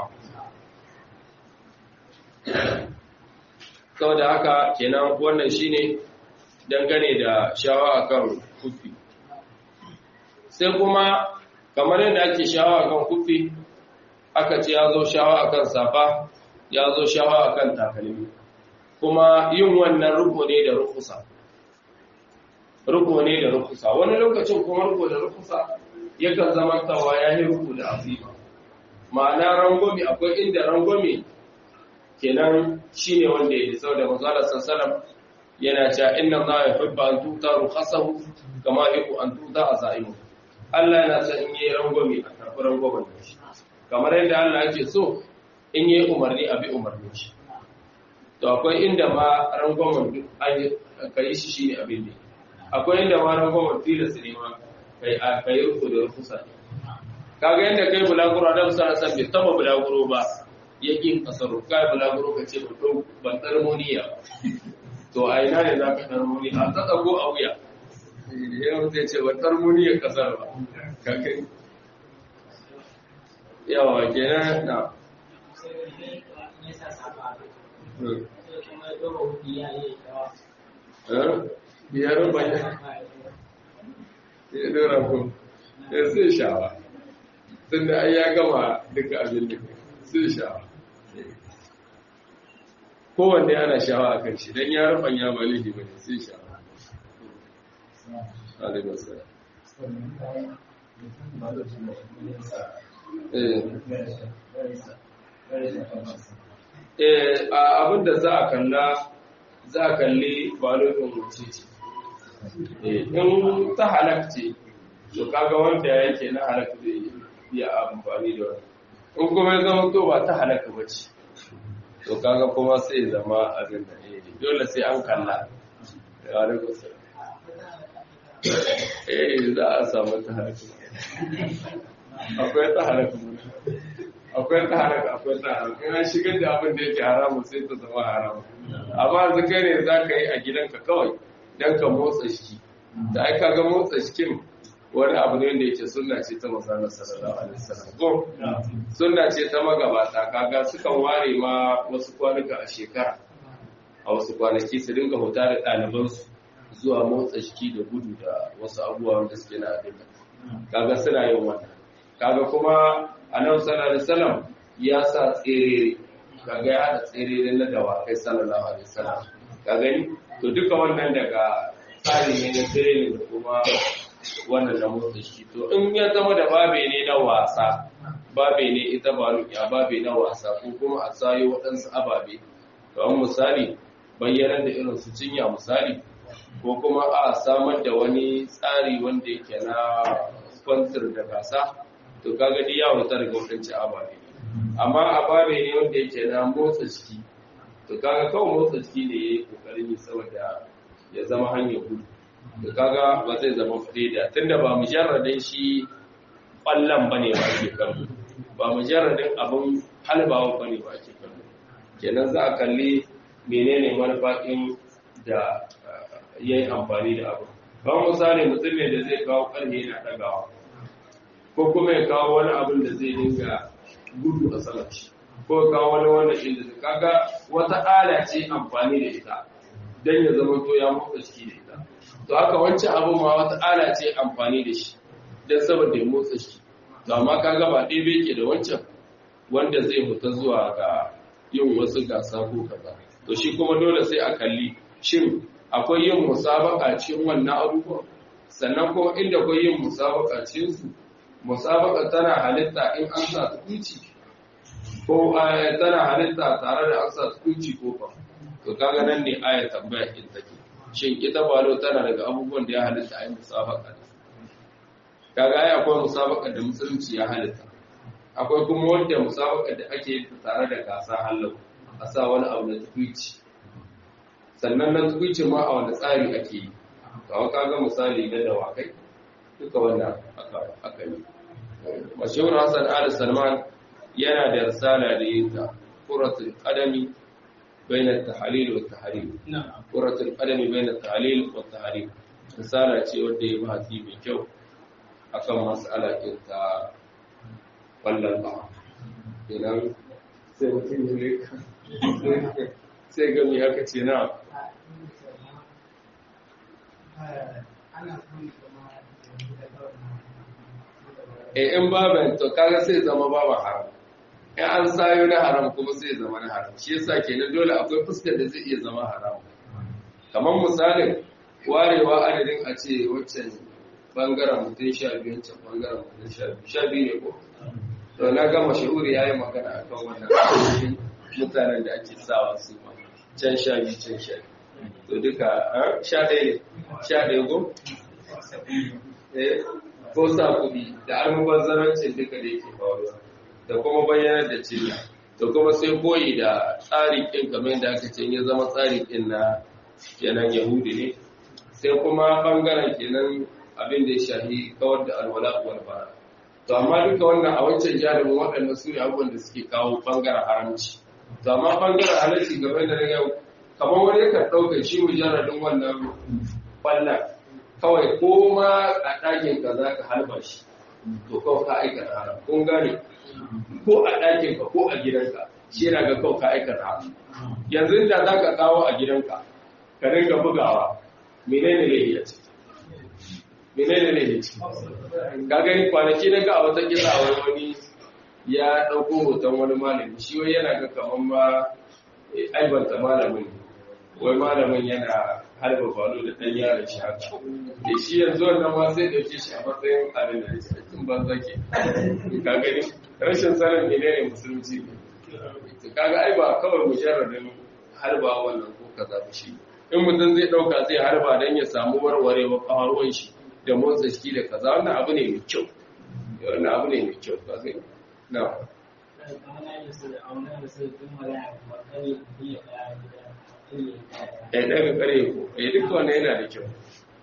saboda haka kenan wannan shine dangane da shawa akan kufi sai kuma kamar yadda ake shawa akan kufi aka ce ya zo shawa akan safa ya zo shawa akan takalmi kuma yin wannan ruko ne da rukusa ruko ne da rukusa wani lokacin kuma ruko da rukusa yakan zama tawa ya yi ruko da azima ma'ana rangwame akwai inda rangwame kenan shine wanda ya yi sau da manzala sassalam yana cewa inna za ya hubba an tuta rukhasahu kama yuhibbu an tuta azaimu Allah yana son in yi rangwame a tafi rangwamen shi kamar yadda Allah ake so in yi umarni a bi umarnin shi to akwai inda ma rangwamen duk ka yi shi shine abin da akwai inda ma rangwamen tilas ne ma kai a kai ruku da rukusa kaga yadda kai bulaguro da musa san bai taba bulaguro ba yakin kasaro kai bulaguro ka ce ban tsarmoniya to a ina ne za ka tsarmoniya a tsatsago a wuya yau zai ce ban tsarmoniya kasar ba kakai yawa kenan na biyar bayan ya dora ku ya sai shawa tun da ai ya gama duka abin da sai shawa kowanne ana shawa a kan shi don ya rufan ya ba laifi ba ne sai shawa alaikun eh abin da za a kalla za a kalli balogin wuce ce in ta halakce to kaga wanda yake na halak zai iya amfani da wani in kuma ya zama to ba ta halaka ba ce to kaga kuma sai zama abin da ne dole sai an kalla ya rika sai eh za a samu ta halaka akwai ta halaka akwai ta halaka akwai ta halaka ina shigar da abin da yake haramun sai ta zama haramun amma yanzu kai ne za ka yi a gidanka kawai don ka motsa shi da ai kaga motsa shikin wani abu ne da yake sunna ce ta manzon sallallahu alaihi wasallam ko sunna ce ta magabata kaga sukan ware ma wasu kwanuka a shekara a wasu kwanaki su dinga huta da ɗalibansu zuwa motsa jiki da gudu da wasu abubuwa wanda suke na abin kaga suna yin wannan kaga kuma annabi sallallahu alaihi wasallam ya sa tsere kaga ya hada tsere na dawakai sallallahu alaihi wasallam ka gani to duka wannan daga tsari ne na training da kuma wannan na motsa jiki to in ya zama da babe ne na wasa babe ne ita ba ya babe na wasa ko kuma a sayo waɗansu ababe kamar misali bayyanar da irin su cinya misali ko kuma a samar da wani tsari wanda yake na kwantar da gasa to kaga dai ya wuta daga wadancan ababe amma ababe ne wanda yake na motsa jiki to kaga kawai motsa jiki ne ya yi kokarin yi saboda ya zama hanyar gudu to kaga ba zai zama fa'ida tunda ba mujarradin shi kwallon bane ba ake kallo ba mujarradin abin halbawa bane ba ake kallo kenan za a kalli menene manufakin da ya yi amfani da abu kawai misali mutum ne da zai kawo ƙarfe na ɗagawa ko kuma ya kawo wani abin da zai dinga gudu a saman shi ko kawo wani wanda inda zai kaga wata ala ce amfani da ita don ya zama to ya motsa ciki da ita to haka wancan abin ma wata ala ce amfani da shi don saboda ya motsa ciki to amma kaga ba ɗaya bai ke da wancan wanda zai fita zuwa ga yin wasu gasa ko kaza to shi kuma dole sai a kalli shin akwai yin musabaka cikin wannan abubuwan sannan kuma inda akwai yin musabaka cikin su musabaka tana halitta in an sa tukunci ko tana halitta tare da an sa tukunci ko ba to kaga nan ne aya tambaya in take shin ita balo tana daga abubuwan da ya halitta ai musabaka da kaga ai akwai musabaka da musulunci ya halitta akwai kuma wanda musabaka da ake yi tare da gasa hallau a sa wani abu na tukunci sannan na tukunci ma a wani tsari ake yi kawo kaga misali na dawakai duka wannan aka yi mashahur hassan ali salman yana da risala da yin ta kuratul qadami bayna at-tahlil wa at-tahrim kuratul qadami bayna at-tahlil wa at-tahrim risala ce wanda ya bahasi mai kyau akan mas'ala ɗin ta wallan ba idan sai mutum ya sai ga me aka ce na e in baban to kaga sai zama babu haram in an sayo na haram kuma sai zama na haram shi yasa kenan dole akwai fuskar da zai iya zama haram kamar misalin warewa adadin a ce waccan bangaren mutum sha biyu can bangaren mutum sha biyu sha biyu ne ko to na gama shahuri ya yi magana a kan wannan mutanen da ake sawa su ma can sha biyu can sha biyu to duka sha ɗaya ne sha ɗaya ko ko sa kuɗi da almubazzarancin duka da yake faruwa da kuma bayyanar da cinya da kuma sai koyi da tsarin ƙin kamar yadda aka ce ya zama tsarin ƙin na kenan yahudi ne sai kuma ɓangaren kenan abin da ya shahi kawar da alwala wal bara to amma duka wannan a wancan jarumin waɗanda su ne abubuwan da suke kawo ɓangaren haramci to amma ɓangaren halarci game da yau kamar wani yakan ɗauka shi mujarradin wannan ɓallan kawai ko ma a ɗakin ka za ka halba shi to kawai ka aikata haram kun gane ko a ɗakin ka ko a gidanka shi yana ga kawai ka aikata haram yanzu da za ka kawo a gidanka ka dinga bugawa menene ne ya ce menene ne ya ce ka gani kwanaki na ga a wata kisa wani wani ya ɗauko hoton wani malami shi wai yana ga kamar ma aibanta malamin wai malamin yana harba balo da ɗan yaron shi haka da shi yanzu wannan ma sai ɗauke shi a matsayin abin da ya cikin banza ke ka gani rashin sanin menene musulunci ne kaga ai ba kawai mujarradin harba wannan ko kaza ba shi in mutum zai ɗauka zai harba don ya samu warwarewa ƙawarwan shi da motsa jiki da kaza wannan abu ne mai kyau wannan abu ne mai kyau ka gani na ya daga kare ko ya duka wannan yana da kyau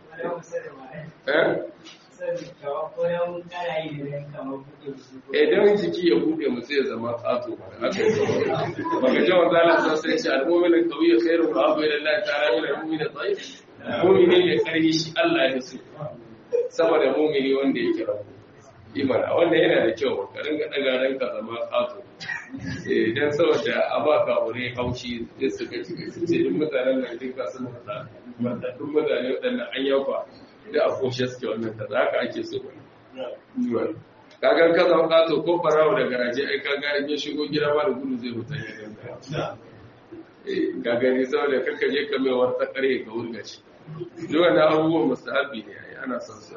idan jiki ya buɗe mu sai ya zama ƙato haka yi baka ji wanda Allah sa sai ce al-mu'minu qawiyyu khairun wa abu ila Allah ta'ala min al-mu'min dha'if mu'mini ne karhi shi Allah ya so saboda mu'mini wanda yake rabu imana wanda yana da kyau ka ringa daga ranka zama ƙato idan saboda a ba ka wuri haushi da suka ci su ce duk mutanen nan duka sun fada duk mutane waɗannan an yafa da a koshe suke wannan kaza haka ake so wani kagan ka zama kato ko farawa da garaje ai kaga in ya shigo gida ba da gudu zai mutan ya ganta ga gani saboda kaka je ka mai wata kare ka wurga shi duk wannan abubuwan mustahabi ne ai ana son su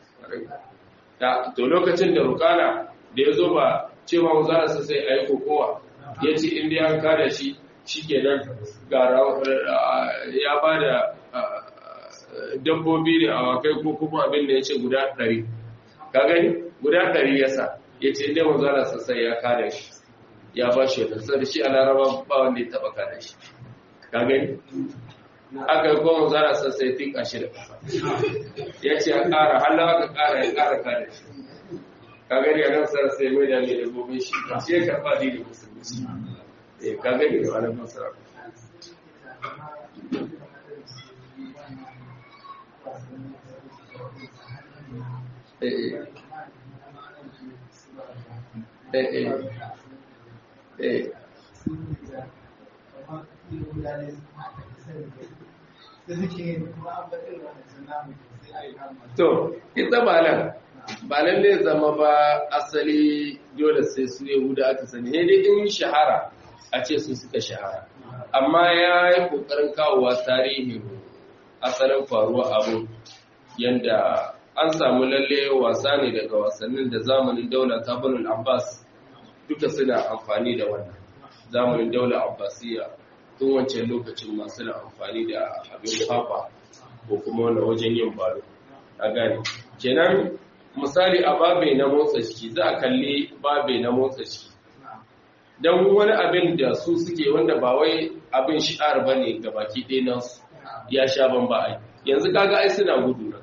to lokacin da rukana da ya zo ba cewa mu za su sai ayi kokowa ya ce in dai an kada shi shikenan gara ya bada dabbobi ne a wakai ko kuma abin da ya ce guda ɗari ka gani guda ɗari ya sa ya ce inda wanzana sassai ya kada shi ya ba shi wata sai da shi a laraba ba wanda ya taɓa kada shi ka gani aka yi kuma wanzana sassai tika shi da kafa ya ce ya ƙara halawa ka ƙara ya ƙara kada shi ka gani a nan sassai mai da mai dabbobin shi ba shi ya karɓa ne da musulunci ka gani da wani masara To, ita ba nan, ba nan ne zama ba asali dole sai su Yahuda aka sani, ne dai in shahara a ce su suka shahara. Amma ya yi ƙoƙarin kawowa tarihin asalin faruwa abu yanda an samu lalle wasa ne daga wasannin da zamanin daular tabanin abbas duka suna amfani da wannan zamanin daular abbasiya tun wancan lokacin masu na amfani da abin kwakwa ko kuma wanda wajen yin balo a gane kenan misali a babe na motsa ciki za a kalli babe na motsa ciki don wani abin da su suke wanda ba wai abin shi'ar ba ne ga baki ɗaya nasu ya sha ban ba ai yanzu kaga ai suna gudu na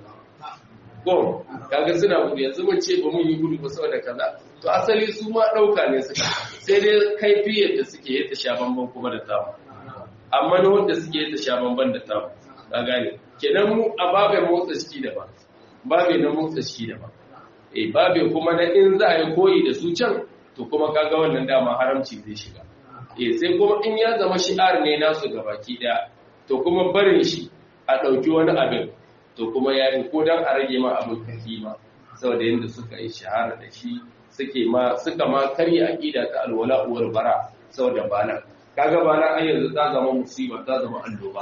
gom kaga suna gudu yanzu mun ce ba mun yi gudu ba saboda kaza to asali su ma dauka ne suka sai dai kaifiyar da suke yi ta sha bamban kuma da tamu amma na wanda suke yi ta sha bamban da tamu ka gane kenan mu a babe motsa ciki da ba babe na motsa ciki da ba eh babe kuma na in za a yi koyi da su can to kuma kaga wannan dama haramci zai shiga eh sai kuma in ya zama shi'ar ne nasu gabaki daya to kuma barin shi a ɗauki wani abin to kuma ya yi ko don a rage ma abin kima saboda yadda suka yi shahara da shi suke ma suka ma karya aqida ta alwala uwar bara saboda bana kaga bana ai yanzu ta zama musiba ta zama alloba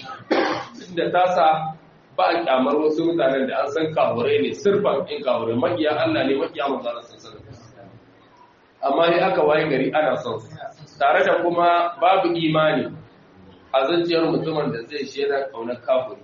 da ta sa ba a kyamar wasu mutanen da an san kawure ne sirfan in kawure makiya Allah ne makiya manzo Allah sallallahu amma sai aka waye gari ana son su tare da kuma babu imani a zuciyar mutumin da zai shi yana kaunar kafiri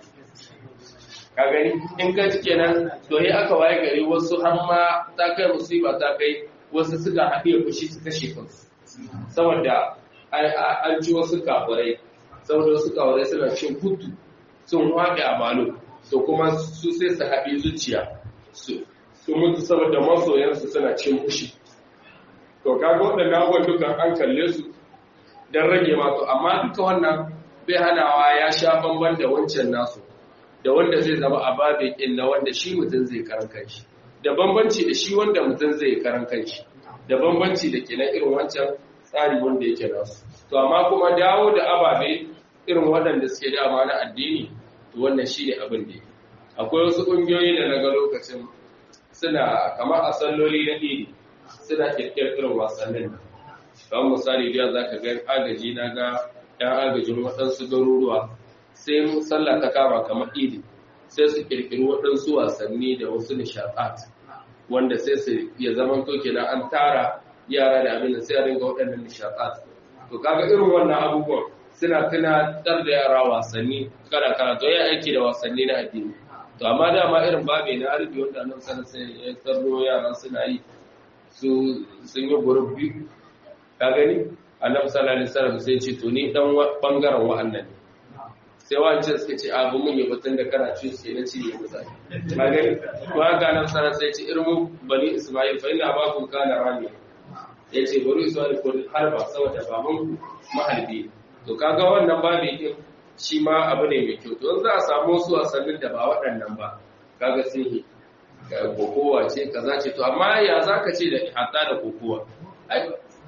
ka gani in ka ci kenan to yi aka waye gari wasu har ma ta kai musiba ta kai wasu suka haɗe fushi su kashe kansu saboda an ci wasu kafirai saboda wasu kafirai suna cin hutu sun haɗe a balo to kuma su sai su haɗe zuciya su mutu saboda masoyansu suna cin fushi to kaga waɗannan abubuwan dukan an kalle su don rage masu amma duka wannan bai hanawa ya sha bamban da wancan nasu da wanda zai zama a babe na wanda shi mutum zai karan kanshi da bambanci da shi wanda mutum zai karan kanshi da bambanci da ke na irin wancan tsari wanda yake nasu to amma kuma dawo da ababe irin waɗanda suke dama na addini to wannan shi ne abin da akwai wasu ƙungiyoyi da na ga lokacin suna kamar a salloli na iri suna ƙirƙirar irin wasannin nan kamar misali biya za ka ga agaji na ga ‘yan agajin waɗansu garuruwa sai sallah ta kama kamar idi sai su kirkiri waɗansu wasanni da wasu nishaɗat wanda sai su ya zama to kenan an tara yara da abin da sai a ringa waɗannan nishaɗat to kaga irin wannan abubuwan suna tunatar da yara wasanni kala kala to ya aiki da wasanni na addini to amma dama irin babe na arabi wanda nan sanar sai ya tsaro yara suna yi su sun yi gurbi ka gani annabi sallallahu alaihi wasallam sai ce to ni dan bangaren wa'annan ne sai wancan suka ce abu mun yi batun da kana ci sai na ci ne musa ka gani to haka annabi sallallahu sai ce irmu bani isma'il fa inna abakum kana rami yace bani isma'il ko harba saboda baban mahalbi to kaga wannan babu din shi ma abu ne mai kyau to za a samu su wasannin da ba waɗannan ba kaga sun yi kokowa ce kaza ce to amma ya zaka ce da hatta da kokowa ai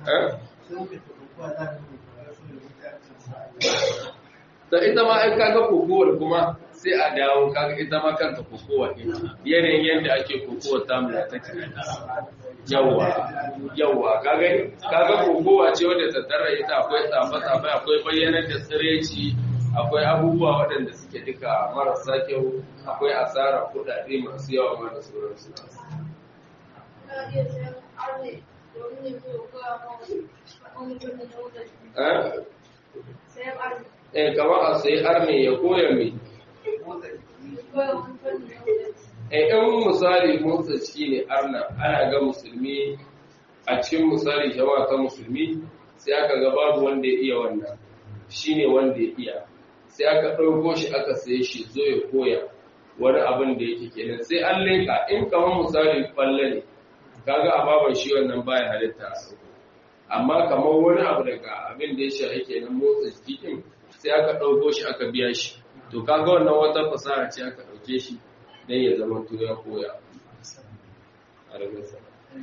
da ita ma ai kaga kokowar kuma sai a dawo kaga ita ma kanta kokowa ne yanayin yadda ake kokowar tamula take yawa yawa kaga kaga kokowa ce wadda ta tara ita akwai tsafa tsafa akwai bayyanar da tsireci akwai abubuwa waɗanda suke duka marasa kyau akwai asara kuɗaɗe masu yawa ma da sauransu eh kamar a sai arne ya koya mai eh in misali motsa shi ne arna ana ga musulmi a cikin misali jama'a ta musulmi sai aka ga babu wanda ya iya wannan shine wanda ya iya sai aka ɗauko shi aka saye shi zo ya koya wani abin da yake kenan sai an leka in kamar misali kwalle ne kaga a baban shi wannan baya halitta a sauko amma kamar wani abu daga abin da ya shahi kenan motsa jiki din sai aka ɗauko shi aka biya shi to kaga wannan wata fasaha ce aka ɗauke shi dan ya zama to ya koya a rabin sa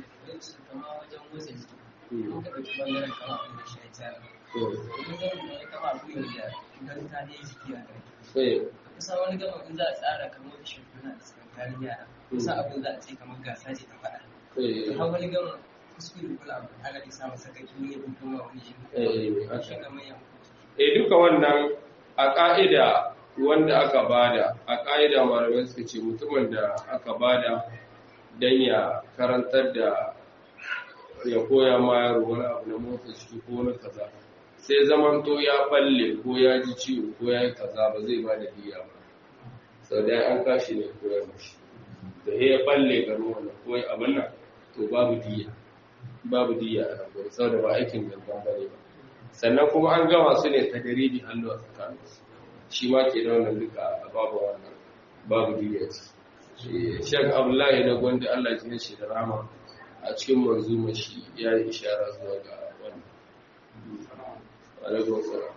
kusa wani gama in za a tsara kamar da shekuna da tsakankanin yara kusa abin za a ce kamar gasa ce ta faɗa har wani gama kuskure kula abu ana da samun sakaki ne ko kuma wani shi shi ga manyan eh duka wannan a ka'ida wanda aka bada a ka'ida malamai suka ce mutumin da aka bada dan ya karantar da ya koya ma yaro wani abu na motsa ciki ko wani kaza sai zaman to ya balle ko ya ji ciwo ko ya yi kaza ba zai ba da diya ba sau da an kashi ne koyar mashi da ya balle ga ruwan ko abin nan to babu diya babu diya a nan sau da ba aikin gangan ba ne ba sannan kuma an gama su ne ta daribi hannu a tsakanin shi ma ke da wannan duka babu wannan babu diya ce shek abdullahi na gwanda allah ji shi da rama a cikin manzuma shi ya yi ishara zuwa ga wannan alaikun salam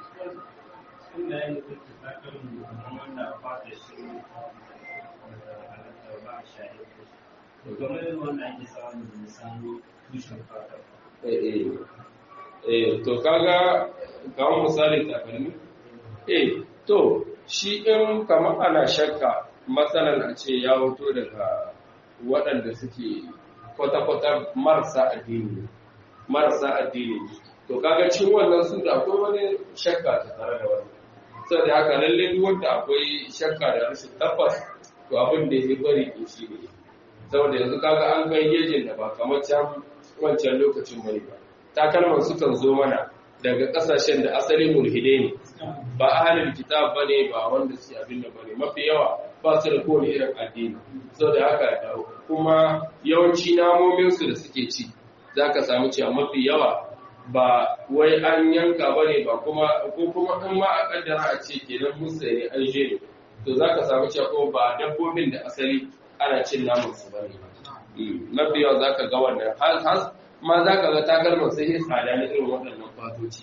to kaga kawo misali takalmi eh to shi in kamar ana shakka matsalar a ce ya hoto daga waɗanda suke kwata-kwata marasa addini marasa addini to kaga cin wannan su da akwai wani shakka ta tare da wani sai da haka lalle duk wanda akwai shakka da rashin tabbas to abin da ya bari ke shi ne saboda yanzu kaga an kai gejin da ba kamar can wancan lokacin bane ba takalman sukan zo mana daga kasashen da asali mulhide ne ba ahalin kitab bane ba wanda su abin da bane mafi yawa ba su da kowane irin addini saboda haka kuma yawanci namomin su da suke ci zaka samu cewa mafi yawa ba wai an yanka ba ne ba kuma ko kuma in ma a kaddara a ce kenan musa ne an je ne to za ka samu cewa ko ba dabbobin da asali ana cin naman su ba ne mafi yawa za ka ga wannan har har ma za ka ga takalman sai ya tsada na irin waɗannan fatoci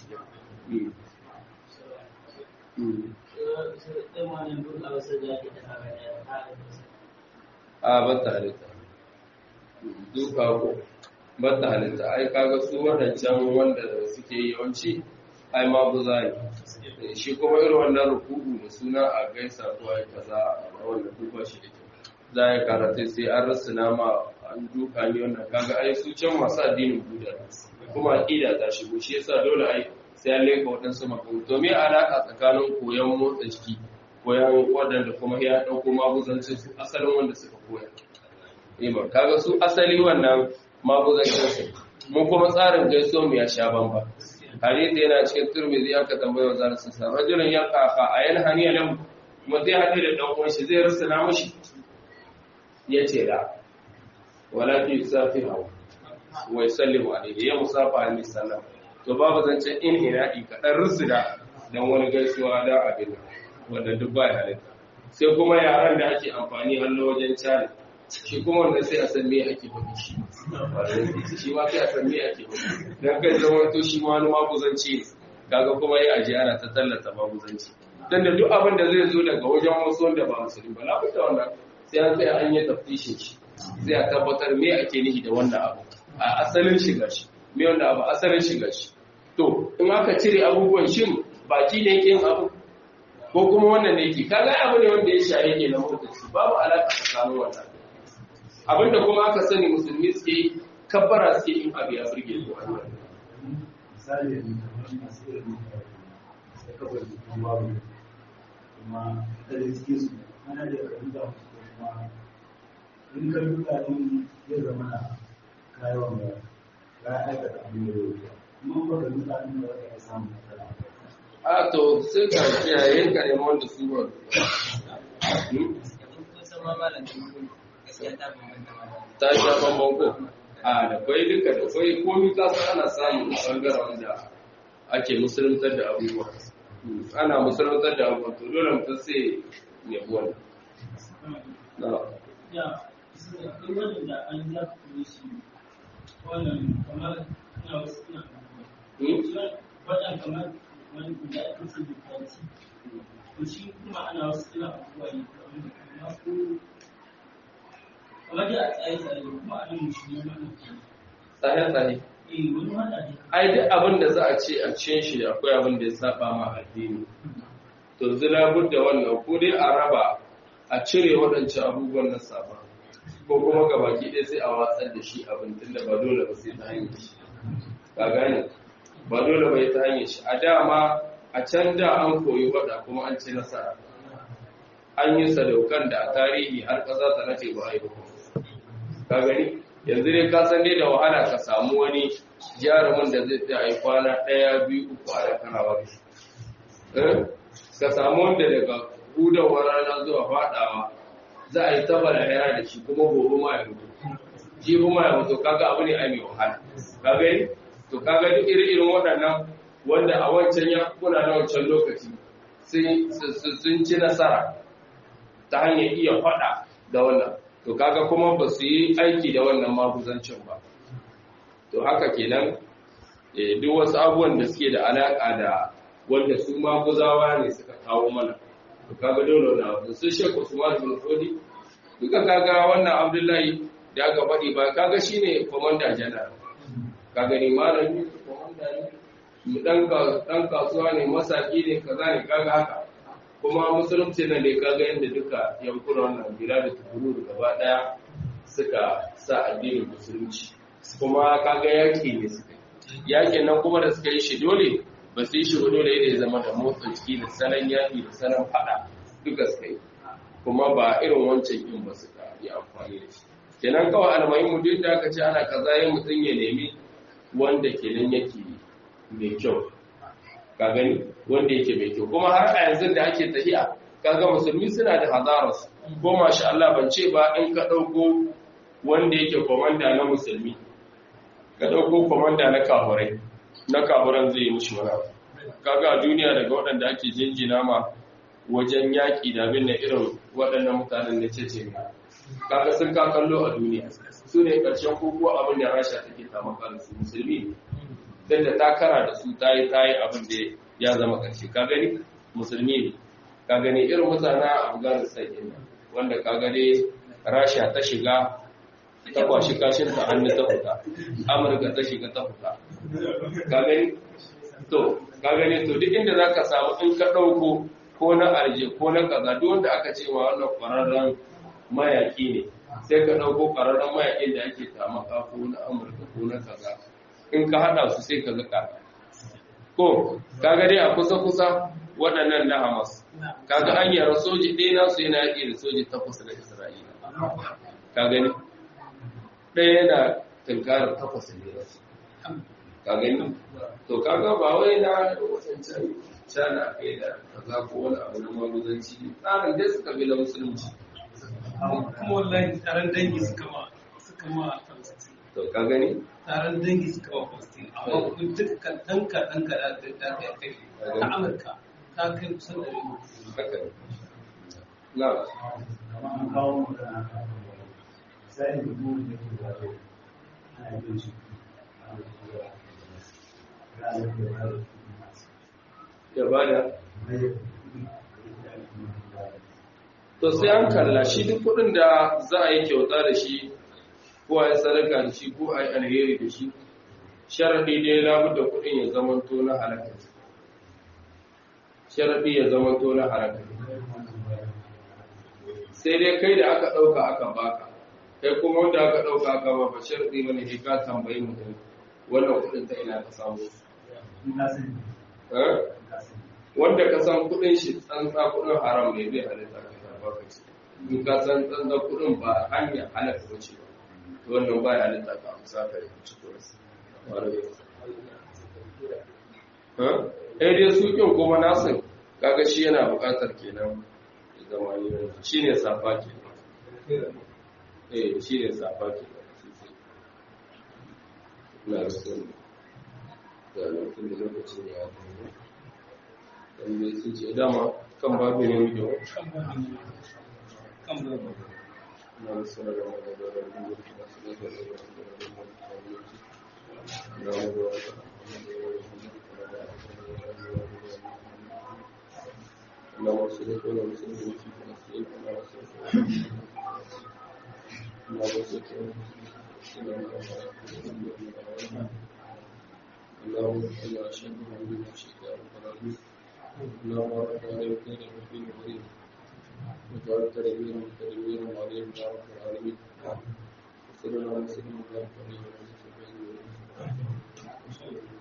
a ba ta halitta duka ko bata halitta ai kaga su wadancan wanda suke yi yawanci ai ma buza ne shi kuma irin wannan rukuku da suna a gaisa ko ai kaza a wannan duba shi da kyau za ya karatu sai an rasu nama an duka ne wannan kaga ai su can masu addinin buda kuma aqida ta shigo shi yasa dole ai sai an leka waɗansu makamu to me alaka tsakanin koyon motsa jiki koyon waɗanda kuma ya ɗauko maguzancin su asalin wanda suka koya Iman, kaga su asali wannan maguzancin su mun kuma tsarin gaiso mu ya sha bamba hadisi yana cikin turmizi aka tambaye wa zarar sassa rajulun ya kafa a yan haniya lam kuma zai haɗe da ɗan uwan shi zai rasa na mashi ya ce da walakin safi hawa wai sallimu alaihi ya musafa alaihi sallam to babu zancen in ina'i kaɗan rusuna don wani gaisuwa da abin wanda duk ba ya halitta sai kuma yaran da ake amfani hannu wajen cari shi kuma wanda sai a san me ake faɗi shi shi ma sai a san me ake faɗi don kai zama to shi ma wani maguzanci ne kaga kuma yi aji ana ta tallata maguzanci dan da duk abin da zai zo daga wajen wasu wanda ba musulmi ba labuta wannan sai an tsaya an yi taftishin shi sai a tabbatar me ake nihi da wannan abu a asalin shiga shi me wanda abu asalin shiga shi to in aka cire abubuwan shin baki ne yake yin abu ko kuma wannan ne yake kaga abu ne wanda ya shaye ke na motoci babu alaka tsakanin wannan abinda kuma aka sani musulmi suke yi kabbara suke yin abu ya burge su a misali yanzu kamar masu irin da kafa jikin babu kuma daga cikin su ana da ka duba musu kuma in ka duba din zai zama na kayan da ya aikata abin da ya kuma ba ka duba din da ya samu matsala a to sai ka kiyaye ka nemi wanda su ba ta sha bambam ko a da kwai duka da kwai komi ka san ana samun bangaren da ake musuluntar da abubuwa ana musuluntar da abubuwa to dole mutum sai ya buwan na ya akwai wadanda an za ku shi wannan kamar na wasu na wadan kamar wani da ake ce da kwanci to shi kuma ana wasu suna abubuwa ne kamar ko kamar da a tsaye tsaye kuma a nan musulmi wannan tsaye-tsaye eh wani wanda ne ai duk abin da za a ce a cikin shi akwai abin da ya saba ma addini to zira da wannan ko dai a raba a cire waɗancan abubuwan na saba ko kuma ga baki ɗaya sai a watsar da shi abin tunda ba dole ba sai ta hanyar shi ka gane ba dole ba ta hanyar shi a dama a can da an koyi waɗa kuma an ci nasara an yi sadaukan da a tarihi har ƙasa ta nace ba a yi ba ka gani yanzu dai ka san dai da wahala ka samu wani jarumin da zai ta yi kwana ɗaya biyu uku a da kana wani ka samu wanda daga hudawar rana zuwa faɗawa za a yi taba da yara da shi kuma gobe ma ya mutu shi kuma ya mutu kaga abu ne ai mai wahala ka gani to kaga duk irin waɗannan wanda a wancan ya kuna na wancan lokaci sun ci nasara ta hanyar iya faɗa da wannan to kaga kuma ba su yi aiki da wannan maguzancin ba to haka kenan duk wasu abubuwan da suke da alaƙa da wanda su maguzawa ne suka kawo mana to kaga dole na abu su shekku usman bin fodi duka kaga wannan abdullahi da aka faɗi ba kaga shine komanda janar kaga ni malami komanda ne dan dan kasuwa ne masaki ne kaza ne kaga haka kuma musulunci na ne kaga yadda duka yankuna wannan gida da tukuru gaba daya suka sa addinin musulunci kuma kaga yaki ne suka yakin nan kuma da suka yi shi dole ba su yi shi dole ya zama da motsa jiki da salon yaki da salon fada duka suka yi kuma ba irin wancan yin ba suka yi amfani da shi kenan kawai almuhimmu duk da aka ce ana kaza yin mutum ya nemi wanda kenan yake mai kyau ka gani wanda yake mai kyau kuma har a yanzu da ake tafiya kaga musulmi suna da hazaras ko masha Allah ban ce ba in ka dauko wanda yake komanda na musulmi ka dauko komanda na kafurai na kafuran zai yi mushi wani abu kaga a duniya daga waɗanda ake jinjina ma wajen yaƙi da abin da irin waɗannan mutanen da ce ce kaga sun ka kallo a duniya su ne ƙarshen koko abin da rasha take tamaka da su musulmi ne don da ta kara da su ta yi ta yi abin da ya zama ƙarshe ka gani musulmi ne ka gani irin mutane a afghanistan ɗin wanda ka gani rasha ta shiga ta kwashi kashin ta hannu ta fita amurka ta shiga ta fita ka gani to ka gani to duk inda za ka samu in ka ɗauko ko na arje ko na kaza duk wanda aka ce wa wannan ƙwararren mayaƙi ne sai ka ɗauko ƙwararren mayaƙin da ake tamaka ko na amurka ko na kaza in ka haɗa su sai ka ga ko kaga dai a kusa-kusa waɗannan na hamas kaga an yara soji ɗaya nasu yana yaƙi da soji takwas na isra'ila ka gani ɗaya yana tunkarar takwas ne nasu ka gani to kaga ba wai na wasancan cana kai da kaza ko wani abu na maguzanci tsarin dai suka bi na musulunci kuma wallahi taron dangi suka ma suka ma to ka gani taron dangi suka wa Palestine amma kuma duka ɗan kaɗan kaɗan da ta kai kai ta Amurka ta kai kusan da ribu haka ne na kamar an kawo magana a sai da mu da ke wato ana yin shi a da ga da da ya bada to sai an kalla shi duk kuɗin da za a yi kyauta da shi ko a yi sadaka da shi ko a yi alheri da shi sharaɗi dai labu da kuɗin ya zamanto na halaka sharaɗi ya zamanto na halaka sai dai kai da aka ɗauka aka baka kai kuma wanda aka ɗauka aka ba ba sharaɗi ba ne ka tambayi mutum wannan kuɗin ta ina ka samu Eh? wanda ka san kuɗin shi tsantsa kuɗin haram ne zai halitta ka karɓa ka ci in ka san tsantsa kuɗin ba hanyar halaka ba ce ba to wannan ba ya halitta ka amsa ka yi ci kuɗin eh dai su kin kuma nasin kaga shi yana buƙatar kenan ya zama ne shi ne safa kenan eh shi ne safa kenan na rasul da lokacin da lokacin ya zo dan bai su ce dama kan babu ne muke wa kan babu kan babu na rasul da magana da lokacin da su ne da lokacin اللهم صل على وسلم في فلسطين كما وصلت اللهم صل اللهم صل على اشهد ان لا اله الا انت العالمين اللهم رب عليك كيد المسلمين الكريم وجعل تدبيرا تدبيرا عليهم يا رب العالمين وصلى الله وسلم وبارك عليه وعلى اله وصحبه اجمعين